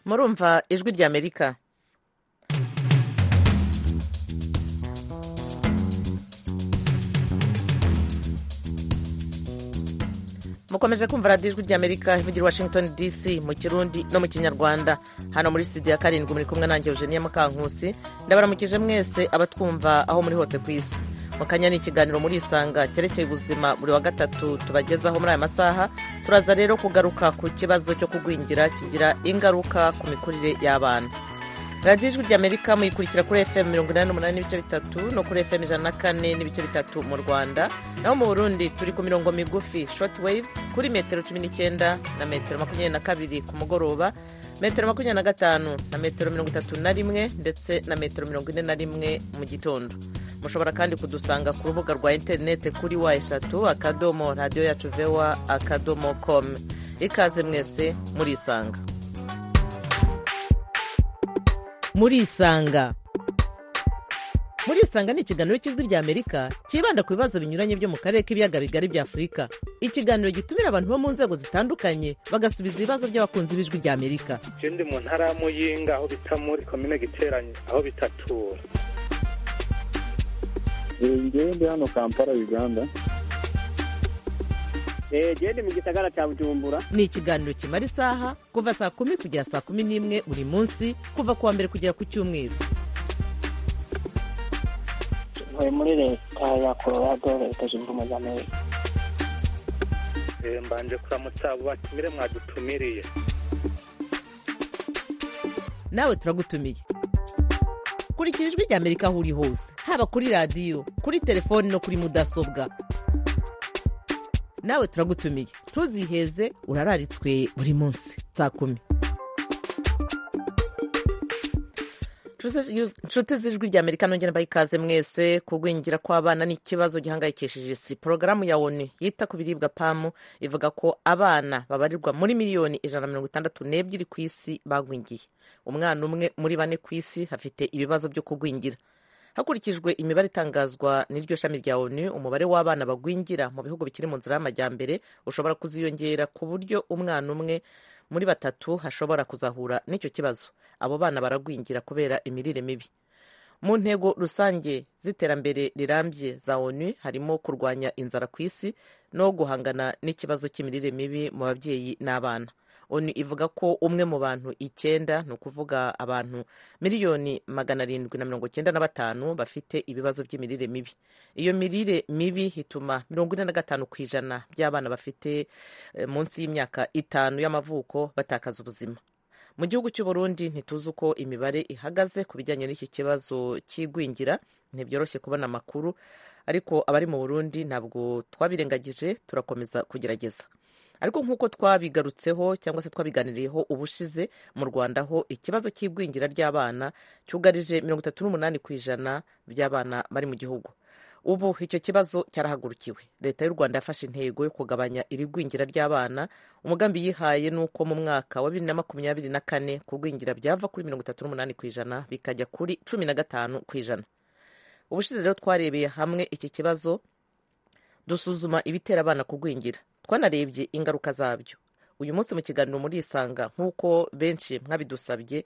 murumva ijwi ry'amerika mukomeje kumva radiyo ijwi ry'amerika ivugira i washington dc mu kirundi no mu kinyarwanda hano muri studio ya karindwi muri kumwe nanjye eugenia mukankusi ndabaramukije mwese abatwumva aho muri hose ku isi mu kanya ni ikiganiro muri isanga cyerekeye ubuzima buri wa gatatu tubagezaho muri aya masaha turaza rero kugaruka ku kibazo cyo kugwingira kigira ingaruka ku mikurire y'abana radiyo ijwi ry'amerika muyikurikira kuri fm mirongo inani n'umunani n'ibice bitatu no kuri fm ijana na kane n'ibice bitatu mu rwanda naho mu burundi turi ku mirongo migufi short waves kuri metero cumi n'icyenda na metero makumyabiri na kabiri ku mugoroba metero makumyabiri na gatanu na metero mirongo itatu na rimwe ndetse na metero mirongo ine na rimwe mu gitondo mushobora kandi kudusanga ku rubuga rwa interinete kuri wa eshatu akadomo radiyo yacu vewa akadomo komu ikaze mwese murisanga murisanga murisanga ni ikiganiro cy'ijwi ry'amerika cyibanda ku bibazo binyuranye byo mu karere k'ibiyaga bigari bya afurika ikiganiro gitumira abantu bo mu nzego zitandukanye bagasubiza ibibazo by'abakunzi b'ijwi ry'amerika je ndi mu ntara ya muyinga aho bita muri komine giteranye aho bitatura njyewe ndi hano kampala uganda jewe ndi mu gisagara cya bujumbura ni ikiganiro kimara isaha kuva saa kumi kugera saa kumi n'imwe buri munsi kuva ku wa mbere kugera ku cyumweru ntuye muri leta ya colorado leta zunze ubumwe za amerika Eh, mbanje kuramutsa abo batumire mwadutumiriye nawe turagutumiye kurikira ijwi ry'amerika aho uri hose haba kuri radiyo kuri telefoni no kuri mudasobwa nawe turagutumiye ntuziheze urararitswe buri munsi saa kumi nshuti z'ijwi ry'amerika nongera mbaha ikaze mwese kugwingira kw'abana n'ikibazo gihangayikishije isi porogaramu ya onu yita ku biribwa pamu ivuga ko abana babarirwa muri miliyoni ijana na mirongo itandatu n'ebyiri ku isi bagwingiye umwana umwe muri bane ku isi afite ibibazo byo kugwingira hakurikijwe imibare itangazwa n'iryo shami rya onu umubare w'abana bagwingira mu bihugu bikiri mu nzira y'amajyambere ushobora kuziyongera ku buryo umwana umwe muri batatu hashobora kuzahura n'icyo kibazo abo bana baragwingira kubera imirire mibi mu ntego rusange z'iterambere rirambye za onu harimo kurwanya inzara ku isi no guhangana n'ikibazo cy'imirire mibi mu babyeyi n'abana onu ivuga ko umwe mu bantu icyenda ni ukuvuga abantu miliyoni magana arindwi na mirongo icyenda na batanu bafite ibibazo by'imirire mibi iyo mirire mibi ituma mirongo ine na gatanu ku ijana by'abana bafite eh, munsi y'imyaka itanu y'amavuko batakaza ubuzima mu gihugu cy'u Burundi ntituzi uko imibare ihagaze ku bijyanye n'iki kibazo cy'igwingira ntibyoroshye kubona amakuru ariko abari mu Burundi ntabwo twabirengagije turakomeza kugerageza ariko nk'uko twabigarutseho cyangwa se twabiganiriyeho ubushize mu rwanda ho ikibazo cy'igwingira ry'abana cyugarije mirongo itatu n'umunani ku ijana by'abana bari mu gihugu ubu icyo kibazo cyarahagurukiwe leta y'u rwanda yafashe intego yo kugabanya iri gwingira ry'abana umugambi yihaye ni uko mu mwaka wa bibiri na makumyabiri na kane kugwingira byava kuri mirongo itatu n'umunani ku ijana bikajya kuri cumi na gatanu ku ijana ubushize rero twarebeye hamwe iki kibazo dusuzuma ibitera abana kugwingira twanarebye ingaruka zabyo uyu munsi mu kiganiro murisanga nk'uko benshi mwabidusabye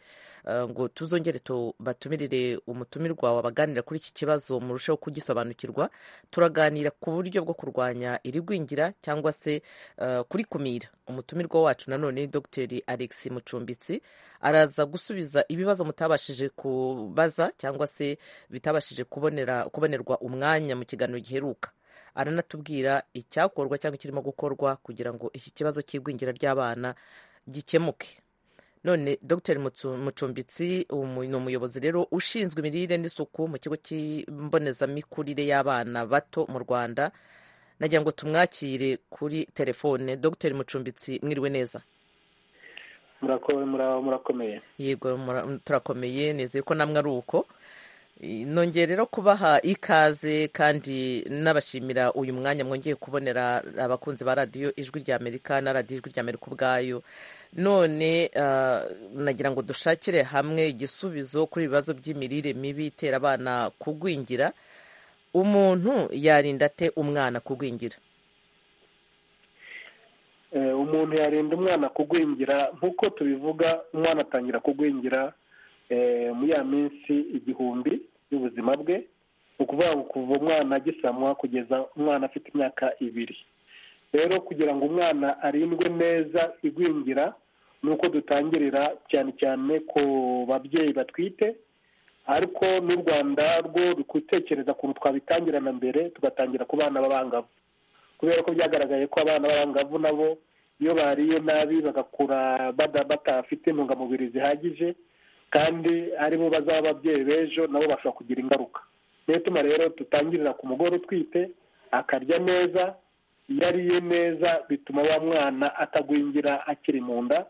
eh, ngo tuzongere batumirire umutumirwa wabaganira kuri iki kibazo murusheho kugisobanukirwa turaganira ku buryo bwo kurwanya irigwingira cyangwa se eh, kurikumira umutumirwa wacu nanone ni dogiteri alex mucumbitsi araza gusubiza ibibazo mutabashije kubaza cyangwa se bitabashije kubonera kubonerwa umwanya mu kiganiro giheruka aranatubwira icyakorwa cyangwa ikirimo gukorwa kugira ngo iki kibazo cy'igwingira ry'abana gikemuke none dr mucumbitsi ni umuyobozi rero ushinzwe imirire n'isuku mu kigo cy'imbonezamikurire y'abana bato mu rwanda nagira ngo tumwakire kuri telefone dr mucumbitsi mwiriwe neza murakomeye yego mura- turakomeye nizeye ko namwe ari uko nongeye rero kubaha ikaze kandi nabashimira uyu mwanya mwongeye kubonera abakunzi ba radiyo ijwi rya amerika na radiyo ijwi rya amerika ubwayo none ah, nagira ngo dushakire hamwe igisubizo kuri ibibazo by'imirire mibi itera abana kugwingira umuntu yarinda ate umwana kugwingira Eh, umuntu yarinda umwana kugwingira nk'uko tubivuga umwana atangira kugwingira eh, muri ya minsi igihumbi y'ubuzima bwe ni ukuvuga ngo kuva umwana agisamwa kugeza umwana afite imyaka ibiri rero kugira ngo umwana arindwe neza igwingira ni uko dutangirira cyane cyane ku babyeyi batwite ariko n'u rwanda rwo gutekereza ukuntu twabitangira na mbere tugatangira ku bana b'abangavu kubera ko byagaragaye ko abana b'abangavu nabo iyo bariye nabi bagakura bada- batafite intungamubiri zihagije kandi aribo bazaba ababyeyi b'ejo nabo bashobora kugira ingaruka niyo ituma rero tutangirira ku mugore utwite akarya neza iyo ariye neza bituma wa mwana atagwingira akiri mu nda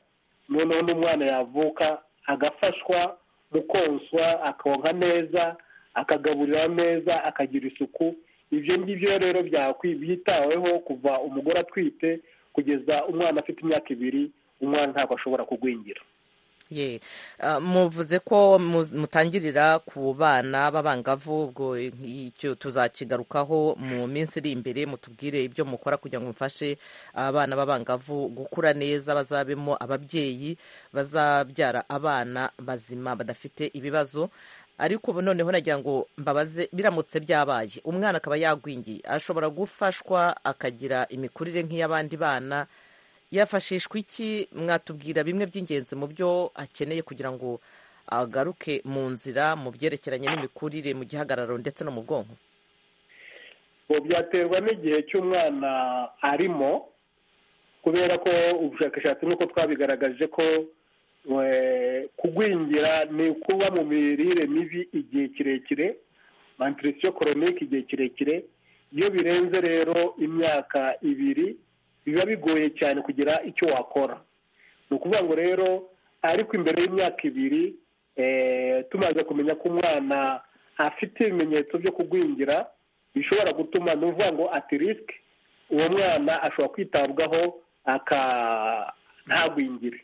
noneho n'umwana yavuka agafashwa mu konswa akonka neza akagaburira neza akagira isuku ibyo ngibyo rero byakwi- byitaweho kuva umugore atwite kugeza umwana afite imyaka ibiri umwana ntabwo ashobora kugwingira ye Ah, muvuze ko muz- mutangirira ku bana b'abangavu ubwo icyo tuzakigarukaho mu minsi iri imbere mutubwire ibyo mukora kugira ngo mufashe abana b'abangavu gukura neza bazabemo ababyeyi bazabyara abana bazima badafite ibibazo ariko ubu noneho nagira ngo mbabaze biramutse byabaye umwana akaba yagwingiye ashobora gufashwa akagira imikurire nk'iy'abandi bana yafashishwa iki mwatubwira bimwe by'ingenzi mu byo akeneye kugira ngo agaruke mu nzira mu byerekeranye n'imikurire mu gihagararo ndetse no mu bwonko ubu byaterwa n'igihe cy'umwana arimo kubera ko ubushakashatsi nk'uko twabigaragaje ko eh, kugwingira ni kuba mu mirire mibi igihe kirekire mantirisiyo koronike igihe kirekire iyo birenze rero imyaka ibiri biba bigoye cyane kugira icyo wakora ni ukuvuga ngo rero ariko imbere y'imyaka ibiri eh, tumaze kumenya ko umwana afite ibimenyetso byo kugwingira bishobora gutuma ni ukuvuga ngo ati risike uwo mwana ashobora kwitabwaho aka ntagwingire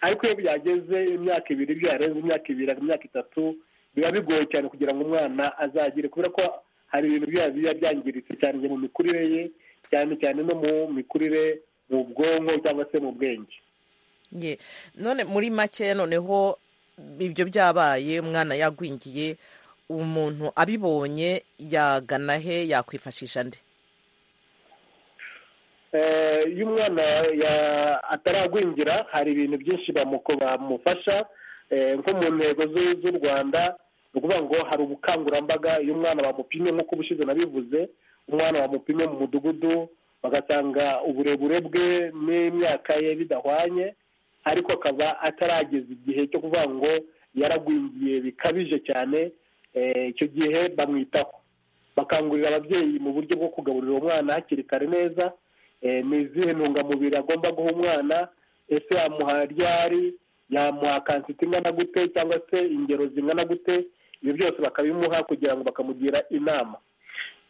ariko iyo byageze imyaka ibiri ibyo yarenze imyaka ibiri imyaka itatu biba bigoye cyane kugira ngo umwana azagire kubera ko hari ibintu biba biba byangiritse cyane mu mikurire ye cyane cyane no mu mikurire mu bwonko cyangwa se mu bwenge Ye, none muri make noneho ibyo byabaye umwana yagwingiye umuntu abibonye yagana he yakwifashisha nde Eh, iyo umwana ya- ataragwingira hari ibintu byinshi bamuko- bamufasha eh, nko mu ntego zu- z'u rwanda ni ukuvuga ngo hari ubukangurambaga iyo umwana bamupimye nk'uko ubushize nabivuze umwana bamupimye mu mudugudu bagasanga uburebure bwe n'imyaka ye bidahwanye ariko akaba atarageza igihe cyo kuvuga ngo yaragwingiye bikabije cyane eh, icyo gihe bamwitaho bakangurira ababyeyi mu buryo bwo kugaburira uwo mwana hakiri kare neza Eh, ni izihe ntungamubiri agomba guha umwana ese yamuha ryari yamuha kansiti ingana gute cyangwa se ingero zingana gute ibyo byose bakabimuha kugira ngo bakamugira inama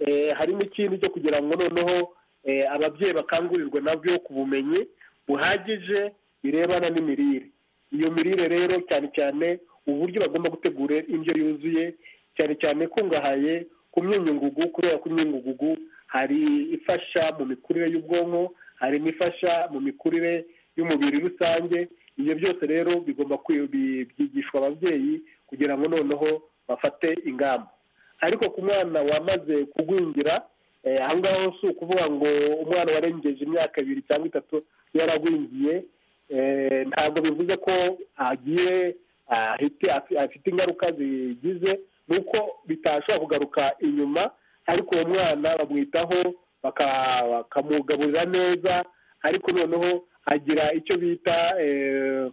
Eh, hari n'ikindi cyo kugira ngo noneho eh, ababyeyi bakangurirwe nabyo ku bumenyi buhagije birebana n'imirire iyo mirire rero cyane cyane uburyo bagomba gutegura indyo yuzuye cyane cyane ikungahaye ku myunyungugu kubera ko imyunyungugu hari ifasha mu mikurire y'ubwonko hari n'ifasha mu mikurire y'umubiri rusange ibyo byose rero bigomba kwi- bi- byigishwa ababyeyi kugira ngo noneho bafate ingamba ariko ku mwana wamaze kugwingira eh, aho ngaho si ukuvuga ngo umwana warengeje imyaka ibiri cyangwa itatu yaragwingiye eh, ntabwo bivuze ko agiye ahite- afi- afite ingaruka zigize nuko bitashobora kugaruka inyuma ariko uwo mwana bamwitaho baka- bakamugaburira neza ariko noneho agira icyo bita eh,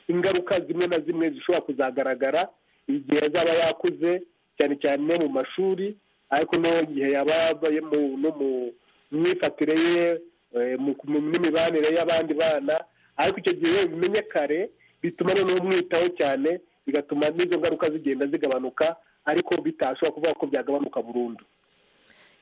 ingaruka zimwe na zimwe zishobora kuzagaragara igihe azaba yakuze cyane cyane mu mashuri ariko no mu gihe yaba yabaye mu- no mu myifatire ye eh, mu- mu- n'imibanire y'abandi bana ariko icyo gihe bimenye kare bituma noneho umwitaho cyane bigatuma n'izo ngaruka zigenda zigabanuka ariko bitashobora kuvuga ko byagabanuka burundu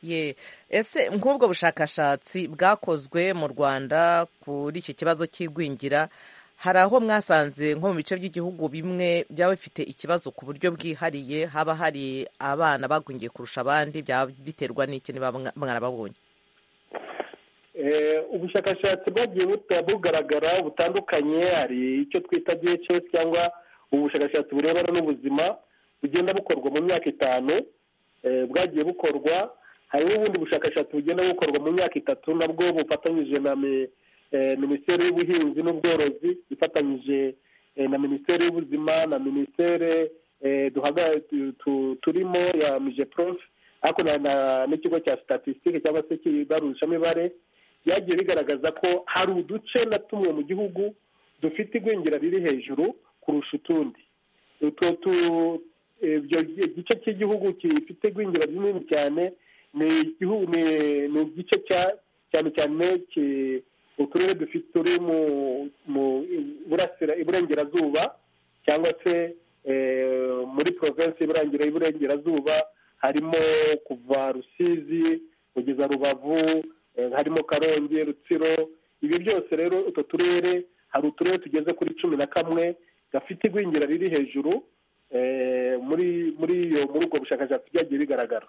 ye ese nk'ubwo bushakashatsi bwakozwe mu rwanda kuri iki kibazo cy'igwingira hari aho mwasanze nko mu bice by'igihugu bimwe byaba bifite ikibazo ku buryo bwihariye haba hari abana bagwingiye kurusha abandi byaba biterwa n'iki niba mwa- mwarababonye Eh, ubushakashatsi bwagiye buta- bugaragara butandukanye hari icyo twita DHS cyangwa ubushakashatsi burebana n'ubuzima bugenda bukorwa mu myaka itanu eh, bwagiye bukorwa hari n'ubundi bushakashatsi bugenda bukorwa mu myaka itatu nabwo bufatanyije na mi- eh, minisiteri y'ubuhinzi n'ubworozi ifatanyije eh, na minisiteri y'ubuzima na minisiteri eh, duhaga- tu- tu- turimo ya mijeprof ariko na- na- n'ikigo cya statistique cyangwa se kibarushamibare byagiye bigaragaza ko hari uduce na tumwe mu gihugu dufite igwingira riri hejuru kurusha utundi utwo tu ibyo gice cy'igihugu gifite igwingira rinini cyane ni igihugu ni- ni igice cya cyane cyane ki- uturere dufite turi mu mu iburasira- iburengerazuba cyangwa se eh, muri provinsi y'iburengera y'iburengerazuba harimo kuva rusizi kugeza rubavu eh, harimo karongi rutsiro ibi byose rero utwo turere hari uturere tugeze kuri cumi na kamwe gafite igwingira riri hejuru eh, muri muri iyo muri ubwo bushakashatsi byagiye bigaragara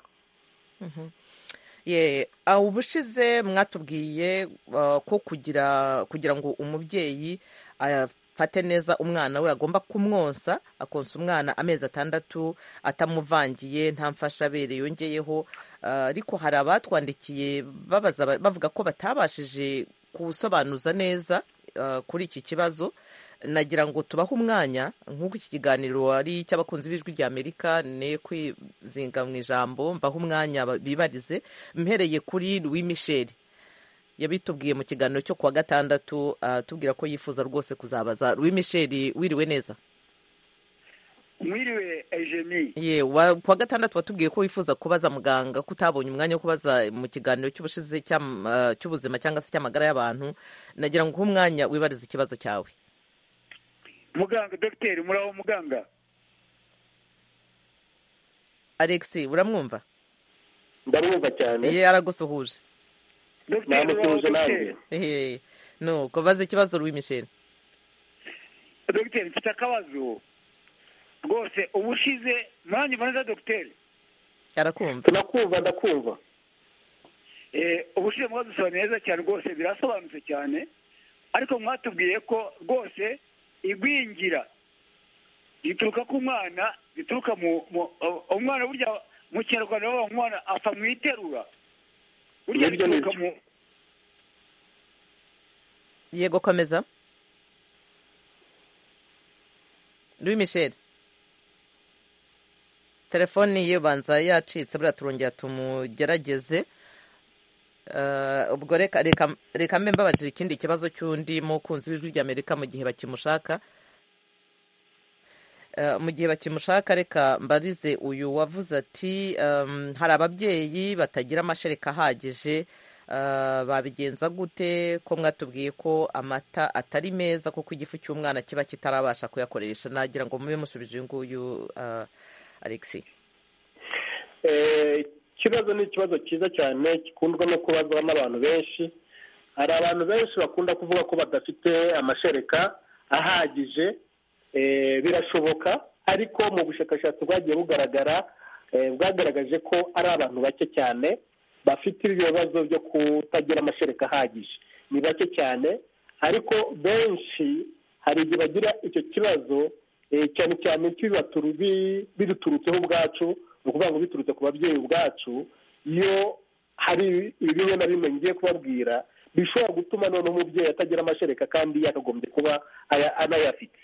ye ah, ubushize mwatubwiye ah, ko kugira kugira ngo umubyeyi afate neza umwana we agomba kumwonsa akonsa umwana amezi atandatu atamuvangiye nta mfashabere yongeyeho Ah, ariko hari abatwandikiye babaza bavuga ko batabashije kusobanuza neza ah, kuri iki kibazo nagira ngo tubahe umwanya nk'uko iki kiganiro ari icy'abakunzi b'ijwi ry'amerika ne kwizinga mu ijambo mbahe umwanya ba- bibarize mpereye kuri louis michel yabitubwiye mu kiganiro cyo kuwa gatandatu ah, tubwira ko yifuza rwose kuzabaza louis michel wiriwe neza mwiriwe ejemi ye wa- kuwa gatandatu watubwiye ko wifuza kubaza muganga ko utabonye umwanya wo kubaza mu kiganiro cy'ubushize cy'am- ah, cy'ubuzima cyangwa se cy'amagara y'abantu nagira ngo uhe umwanya wibarize ikibazo cyawe muganga dogiteri muraho muganga alex uramwumva ndarumva cyane ye aragusuhuje dogiteri muraho namutuze nanjye dogiteri Ehe, nuko baze ikibazo Louis Michel dogiteri mfite akabazo rwose uba ushize mwanya neza dogiteri arakumva tunakumva ndakumva Eh, ubushize mwadusobanuye neza cyane rwose birasobanutse cyane ariko mwatubwiye ko rwose igwingira rituruka ku mwana rituruka mu mu- uh, umwana burya mu kinyarwanda bavuga ngo umwana apfa mu iterura burya Nibyo, rituruka nibyo. mu yego komeza Louis Michel telefoni ye banza yacitse buriya turongera tumugerageze Eh, ubwo reka reka reka mbe mbabajije ikindi kibazo cy'undi mukunzi w'ijwi ry'amerika mu gihe bakimushaka Eh, mu gihe bakimushaka reka mbarize uyu wavuze ati ehm, hari ababyeyi batagira amashereka ahagije eh, babigenza gute ko mwatubwiye ko amata atari meza kuko igifu cy'umwana kiba kitarabasha kuyakoresha nagira ngo mube musubije uyu nguyu eh, alexi Eh, ikibazo ni ikibazo cyiza cyane gikundwa no kubazwa n'abantu benshi hari abantu benshi bakunda kuvuga ko badafite amashereka ahagije eh, birashoboka ariko mu bushakashatsi bwagiye bugaragara eh, bwagaragaje ko ari abantu bake cyane bafite ibibazo byo kutagira amashereka ahagije ni bake cyane ariko benshi hari igihe bagira icyo kibazo eh, cyane cyane kibaturu bi- biduturutseho ubwacu ni ukuvuga ngo biturutse ku babyeyi ubwacu iyo hari ibi bimwe na bimwe ngiye kubabwira bishobora gutuma noneho umubyeyi atagira amashereka kandi yakagombye kuba aya- anayafite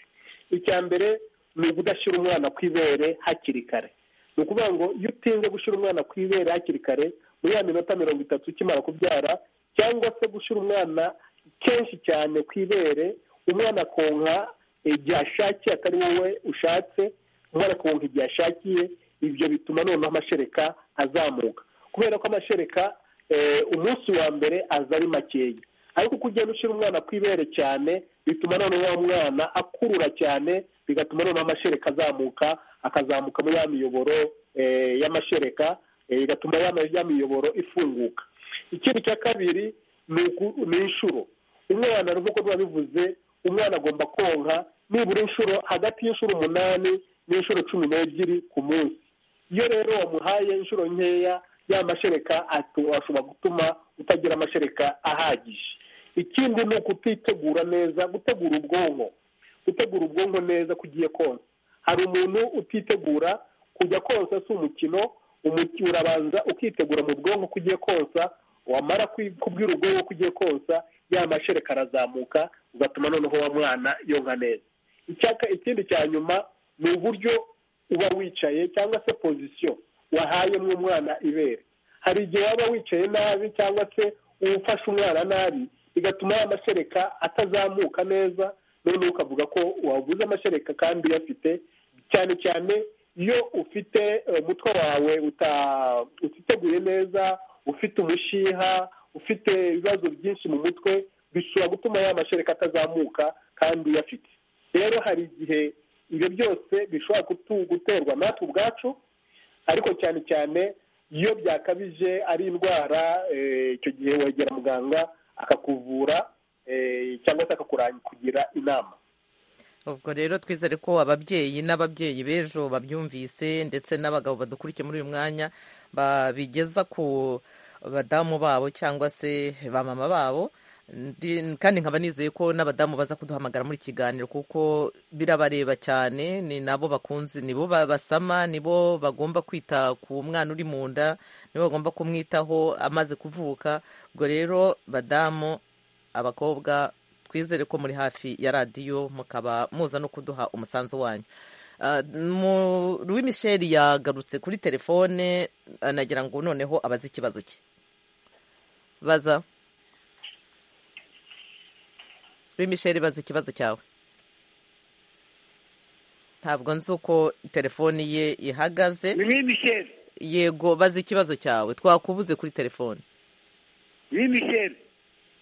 icya mbere ni ukudashyira umwana ku ibere hakiri kare ni ukuvuga ngo iyo utinze gushyira umwana ku ibere hakiri kare muri ya minota mirongo itatu ukimara kubyara cyangwa se gushyira umwana kenshi cyane ku ibere umwana akonka igihe ashakiye atari wowe ushatse umwana akonka igihe ashakiye ibyo bituma noneho amashereka azamuka kubera ko amashereka eh, umunsi wa mbere aza ari makeya ariko uko ugenda ushyira umwana ku ibere cyane bituma noneho wa mwana akurura cyane bigatuma noneho amashereka azamuka akazamuka muri ya miyoboro eh, y'amashereka eh, igatuma ya ya miyoboro ifunguka ikindi cya kabiri ni uku- ni inshuro umwana nk'uko biba bivuze umwana agomba konka nibura inshuro hagati y'inshuro umunani n'inshuro cumi n'ebyiri ku munsi iyo rero wamuhaye inshuro nkeya ya mashereka atu- ashobora gutuma utagira amashereka ahagije ikindi ni ukutitegura neza gutegura ubwonko gutegura ubwonko neza kugiye konsa hari umuntu utitegura kujya konsa si umukino umuki- urabanza ukitegura mu bwonko ko ugiye konsa wamara kwi- kubwira ubwonko ko ugiye konsa ya mashereka arazamuka ugatuma noneho wa mwana yonka neza icyaka ikindi cya nyuma ni uburyo uba wicaye cyangwa se pozisiyo wahayemo umwana ibere hari igihe waba wicaye nabi cyangwa se ufashe umwana nabi bigatuma ya mashereka atazamuka neza noneho ukavuga ko wabuze amashereka kandi uyafite cyane cyane iyo ufite eh, umutwe wawe uta- utiteguye neza ufite umushiha ufite ibibazo byinshi mu mutwe bishobora gutuma ya mashereka atazamuka kandi uyafite rero hari igihe ibyo byose bishobora gutu- guterwa natwe ubwacu ariko cyane cyane iyo byakabije ari indwara eh, icyo gihe wegera muganga akakuvura eh, cyangwa se akakurangira inama ubwo rero twizere ko ababyeyi n'ababyeyi b'ejo babyumvise ndetse n'abagabo badukurikiye muri uyu mwanya babigeza ku badamu babo cyangwa se ba mama babo Ndi- kandi nkaba nizeye ko n'abadamu baza kuduhamagara muri kiganiro kuko birabareba cyane ni nabo bakunze nibo ba- basama nibo bagomba kwita ku mwana uri mu nda nibo bagomba kumwitaho amaze kuvuka ubwo rero badamu abakobwa twizere ko muri hafi ya radiyo mukaba muza no kuduha umusanzu wanyu louis michel yagarutse kuri telefone anagira ngo noneho abaze ikibazo cye baza louis michel baza ikibazo cyawe ntabwo nzi uko telefone ye ihagaze Louis Michel yego baza ikibazo cyawe twakubuze kuri telefone Louis Michel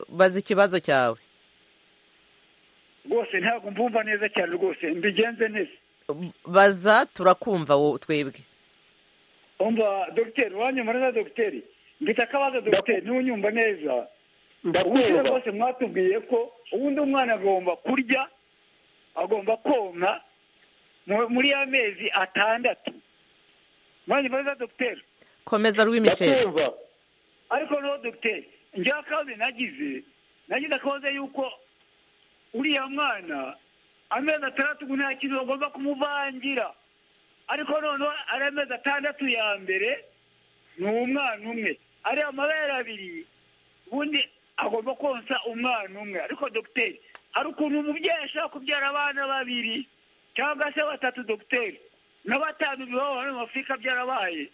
baza ikibazo cyawe rwose ntabwo mvumva neza cyane rwose mbigenze neza baza turakumva wo twebwe umva dogiteri wanyumva neza dogiteri mfite akabazo dogiteri ntunyumva neza ubundi ndakumva rwose mwatubwiye ko ubundi umwana agomba kurya agomba konka mu- muri ya mezi atandatu mwanyumva neza dogiteri komeza rwi michel ndakumva ariko noneho dogiteri njyewe akabazo nagize nagize akabazo yuko uriya mwana amezi atandatu ubu nta kintu bagomba kumuvangira ariko noneho ari amezi atandatu ya mbere ni umwana umwe ariya amabere abiri ubundi agomba konsa umwana umwe ariko dogiteri hari ukuntu umubyeyi ashobora kubyara abana babiri cyangwa se batatu dogiteri na batanu bibaho hano mu afurika byarabaye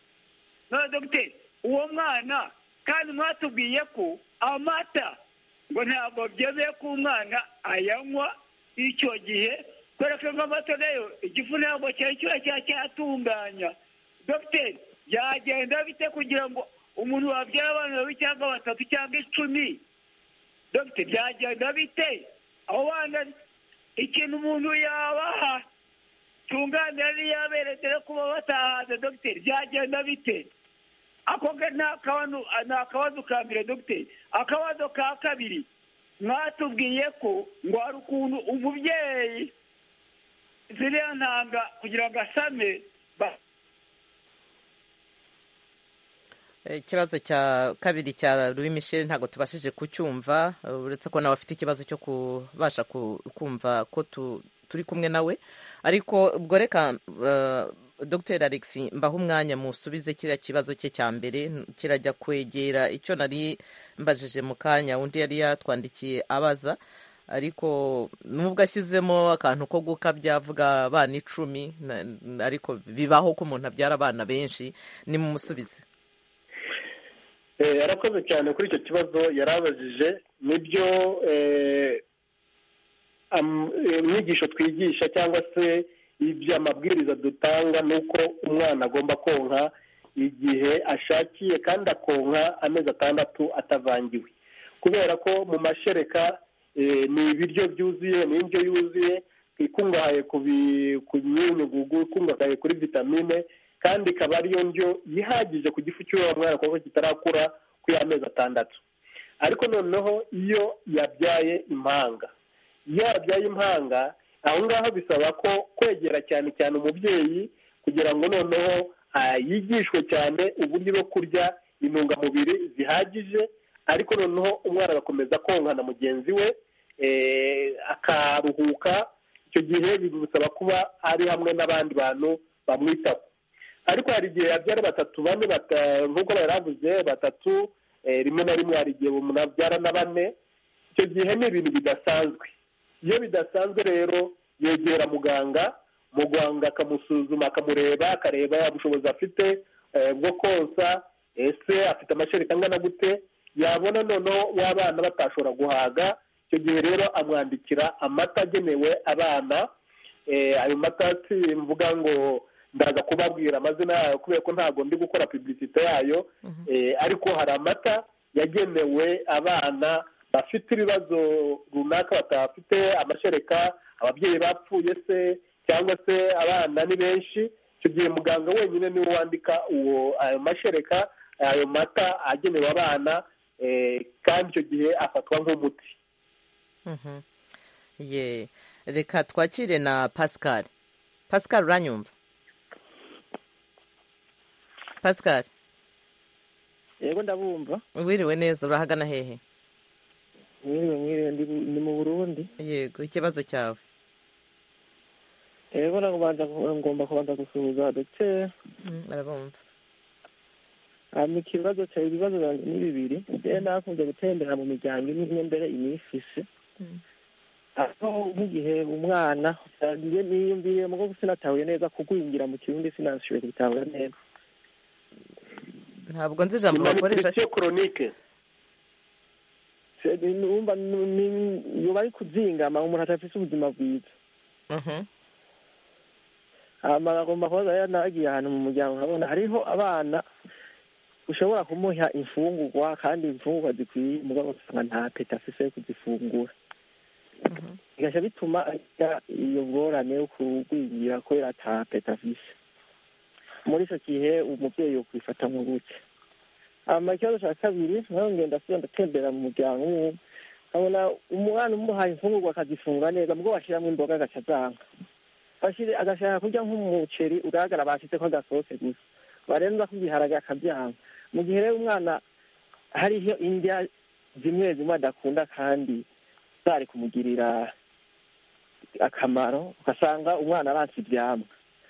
none dogiteri uwo mwana kandi mwatubwiye ko amata ngo ntabwo byemewe ko umwana ayanywa icyo gihe kubera ko nk'amata nayo igifu ntabwo cyari kiba cyatunganya dogiteri byagenda bite kugira ngo umuntu wabyara abana babiri cyangwa batatu cyangwa icumi dogiteri byagenda bite abo bana ikintu umuntu yabaha cyunganira n'iyabere dore kuba batahaza dogiteri byagenda bite ako ga- ni akabanu- ni akabazo ka mbere dogiteri akabazo ka kabiri mwatubwiye ko ngo hari ukuntu umubyeyi ziriya ntanga kugira ngo asame ba- ikibazo cya kabiri cya louis michel ntabwo tubashije kucyumva eh, uretse ko nawe afite ikibazo cyo kubasha ku- kumva ko tu- turi kumwe nawe ariko ubwo reka eh, dr alex mbaho umwanya musubize kiriya kibazo cye cya mbere n- kirajya kwegera icyo nari mbajije mu kanya undi yari yatwandikiye abaza ariko nubwo ashyizemo akantu ko gukabya avuga abana icumi na- na- ariko bibaho ko umuntu abyara abana benshi ni mumusubize Eh, yarakoze cyane kuri icyo kibazo yarabajije nibyo eh, am- eh, inyigisho twigisha cyangwa se ibyo amabwiriza dutanga ni uko umwana agomba konka igihe ashakiye kandi akonka amezi atandatu atavangiwe kubera ko mu mashereka eh, ni ibiryo byuzuye ni indyo yuzuye ikungahaye ku bi- ku myunyugugu ikungahaye kuri vitamine kandi ikaba ariyo ndyo ihagije ku gifu cy'uwo mwana kuko kitarakura ku y'amezi atandatu ariko noneho iyo yabyaye impanga iyo yabyaye impanga aho ngaho bisaba ko kwegera cyane cyane umubyeyi kugira ngo noneho ah, yigishwe cyane uburyo bwo kurya intungamubiri zihagije ariko noneho umwana agakomeza konka na mugenzi we eh, akaruhuka icyo gihe bigusaba kuba ari hamwe n'abandi bantu bamwitaho ariko hari igihe yabyara batatu bane bata- nk'uko baravuze batatu eh, rimwe na rimwe hari igihe munabyara na bane icyo gihe ni ibintu bidasanzwe iyo bidasanzwe rero yegera muganga muganga akamusuzuma akamureba akareba ubushobozi afite eh, bwo konsa ese afite amashereka angana gute yabona noneho w'abana batashobora guhaga icyo gihe rero amwandikira amata agenewe abana Eh, ayo mata mvuga ngo ndaza kubabwira amazina yayo kubera ko ntabwo ndi gukora publicite yayo Eh, ariko hari amata yagenewe abana bafite ibibazo runaka batafite amashereka ababyeyi bapfuye se cyangwa se abana ni benshi icyo gihe muganga wenyine niwe wandika uwo ayo mashereka ayo mata agenewe abana eh, kandi icyo gihe afatwa nk'umuti Mhm. Ye. reka twakire na pascal pascal uranyumva pascal yego ndabumva wiriwe neza urahagana hehe mwiriwe mwiriwe ndi bu- ndi mu burundi yego ikibazo cyawe yego ndabanza ku- ngomba kubanza gusuhuza dogiteri Mm, arabumva hanyuma ikibazo cya ibibazo byanjye ni bibiri rero nakunze gutembera mu miryango imwe imwe mbere imifise Mm. aho nk'igihe umwana njye niyumvire mu bwo sinatahuye neza kugwingira mu kirundi sinashoboye kubitahura neza ntabwo nzi ijambo bakoresha malnutrition chronique Se- numva nu- ni- yoba ari kuzingama umuntu atafise ubuzima bwiza Mhm. hanyuma agomba kubaza rero nagiye ahantu mu muryango nkabona hariho abana ushobora kumuha imfungurwa kandi imfungurwa zikwiye mugabo usanga nta peta afise yo kuzifungura Mhm. bigaca bituma agira iyo ngorane yo kugwingira kubera ata peta afise muri icyo gihe umubyeyi yo kwifata mu buke hanyuma ikibazo cya kabiri naho ngenda sura ndatembera mu muryango umwe nkabona umwana umuhaye imfungurwa akazifungura neza mugabo ashyiramo imboga agaca azanga bashire agashaka kurya nk'umuceri ugaragara bashyize ko gasose gusa barenza kugiharage akabyanga mu gihe rero umwana hariho indya zimwe zimwe adakunda kandi zari kumugirira akamaro ugasanga umwana aranse ibyamwa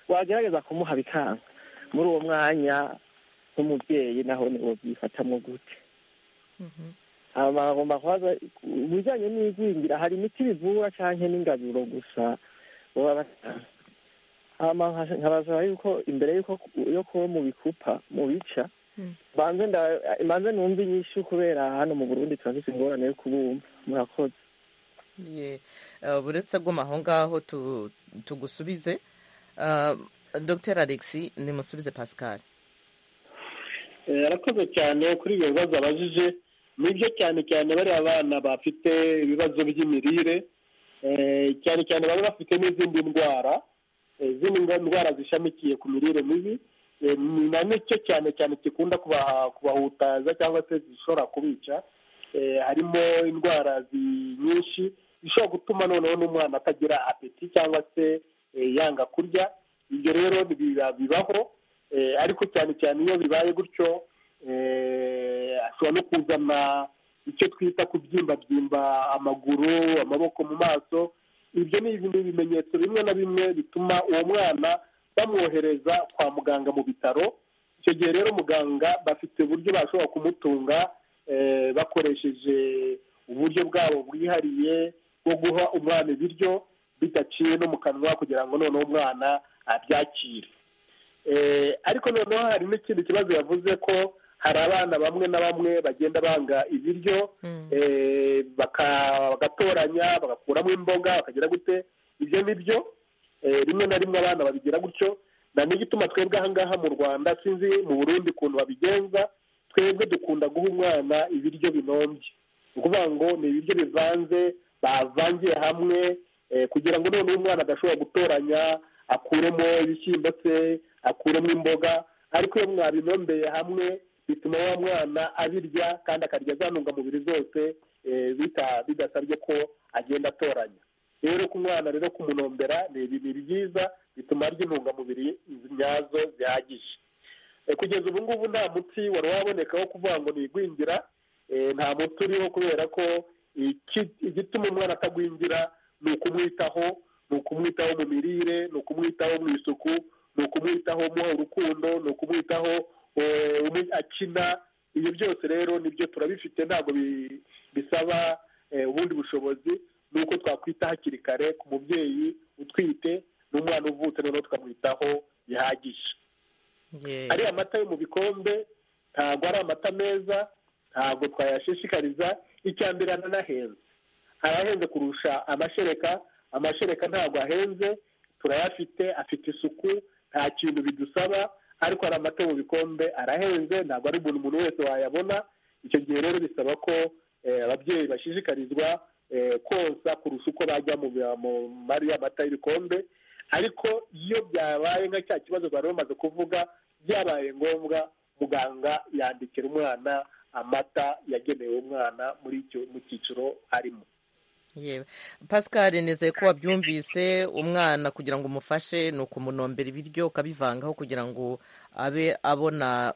wagerageza kumuha bikanga muri uwo mwanya nk'umubyeyi naho ni byifatamo gute Mhm. hama bagomba kubaza ku bijyanye n'igwingira hari imiti bivura cyangwa n'ingaburo gusa baba batanga hama nka- nkabasaba yuko imbere y'uko yo kuba mu bikupa mu bica Mm. mbanze nda- mbanze numve inyishu kubera hano mu burundi turafite ingorane yo kubumva murakoze Ye. Eh, buretse aguma aho ngaho tu- tugusubize Ah, dr alexi nimusubize pascal Eh, arakoze cyane kuri ibyo bibazo abajije nibyo cyane cyane bariya bana bafite ibibazo by'imirire eh, cyane cyane baba bafite n'izindi ndwara eh, izindi ndwa- ndwara zishamikiye ku mirire mibi Eh, ni na nicyo cyane cyane gikunda kubaha- kubahutaza cyangwa se zishobora kubica Eh, harimo indwara zi- nyinshi zishobora gutuma noneho n'umwana atagira apeti cyangwa se eh, yanga kurya ibyo rero biba- bibaho Eh, ariko cyane cyane iyo bibaye gutyo eh, ashobora no kuzana icyo twita kubyimbabyimba amaguru amaboko mu maso ibyo ni ibintu ibimenyetso bimwe na bimwe bituma uwo mwana bamwohereza kwa muganga mu bitaro icyo gihe rero muganga bafite uburyo bashobora kumutunga eh, bakoresheje uburyo bwabo bwihariye bwo guha umwana ibiryo bidaciye no mu kanwa kugira ngo noneho umwana abyakire Eh, ariko noneho hari n'ikindi kibazo yavuze ko hari abana bamwe na bamwe bagenda banga ibiryo Mm. eh, baka- bagatoranya bagakuramo imboga bakagira gute ibyo ni byo eh, rimwe na rimwe abana babigira gutyo na n'igituma twebwe ahangaha mu rwanda sinzi mu burundi ukuntu babigenza twebwe dukunda guha umwana ibiryo binombye ni ukuvuga ngo ni ibiryo bivanze bavangiye hamwe eh, kugira ngo noneho umwana adashobora gutoranya akuremo ibishyimbo se akuremo imboga ariko iyo mwabinombeye hamwe bituma wa mwana abirya kandi akarya za ntungamubiri zose eh, bita- bidasabye ko agenda atoranya rero ku mwana rero kumunombera ni ibintu byiza bituma arya intungamubiri nyazo zihagije kugeza ubu ngubu nta muti wari waboneka wo kuvuga ngo ni igwingira nta muti uriho kubera ko igituma umwana atagwingira ni ukumwitaho ni ukumwitaho mu mirire ni ukumwitaho mu isuku ni ukumwitaho umuha urukundo ni ukumwitaho akina ibyo byose rero nibyo turabifite ntabwo bisaba ubundi bushobozi ni uko twakwita hakiri kare ku mubyeyi utwite n'umwana uvutse noneho tukamwitaho bihagije ariya amata yo mu bikombe ntabwo ari amata meza ntabwo twayashishikariza icya mbere aranahenze arahenze kurusha amashereka amashereka ntabwo ahenze turayafite afite isuku nta kintu bidusaba ariko hari amata mu bikombe arahenze ntabwo ari buri muntu wese wayabona icyo gihe rero bisaba ko ababyeyi bashishikarizwa konsa kurusha uko bajya mu mari y'amata y'ibikombe ariko iyo byabaye nka cya kibazo bari bamaze kuvuga byabaye ngombwa muganga yandikira umwana amata yagenewe umwana muri icyo mu cyiciro arimo yewe pascal nizeye ko wabyumvise umwana kugira ngo umufashe ni ukumunombera ibiryo ukabivangaho kugira ngo abe abona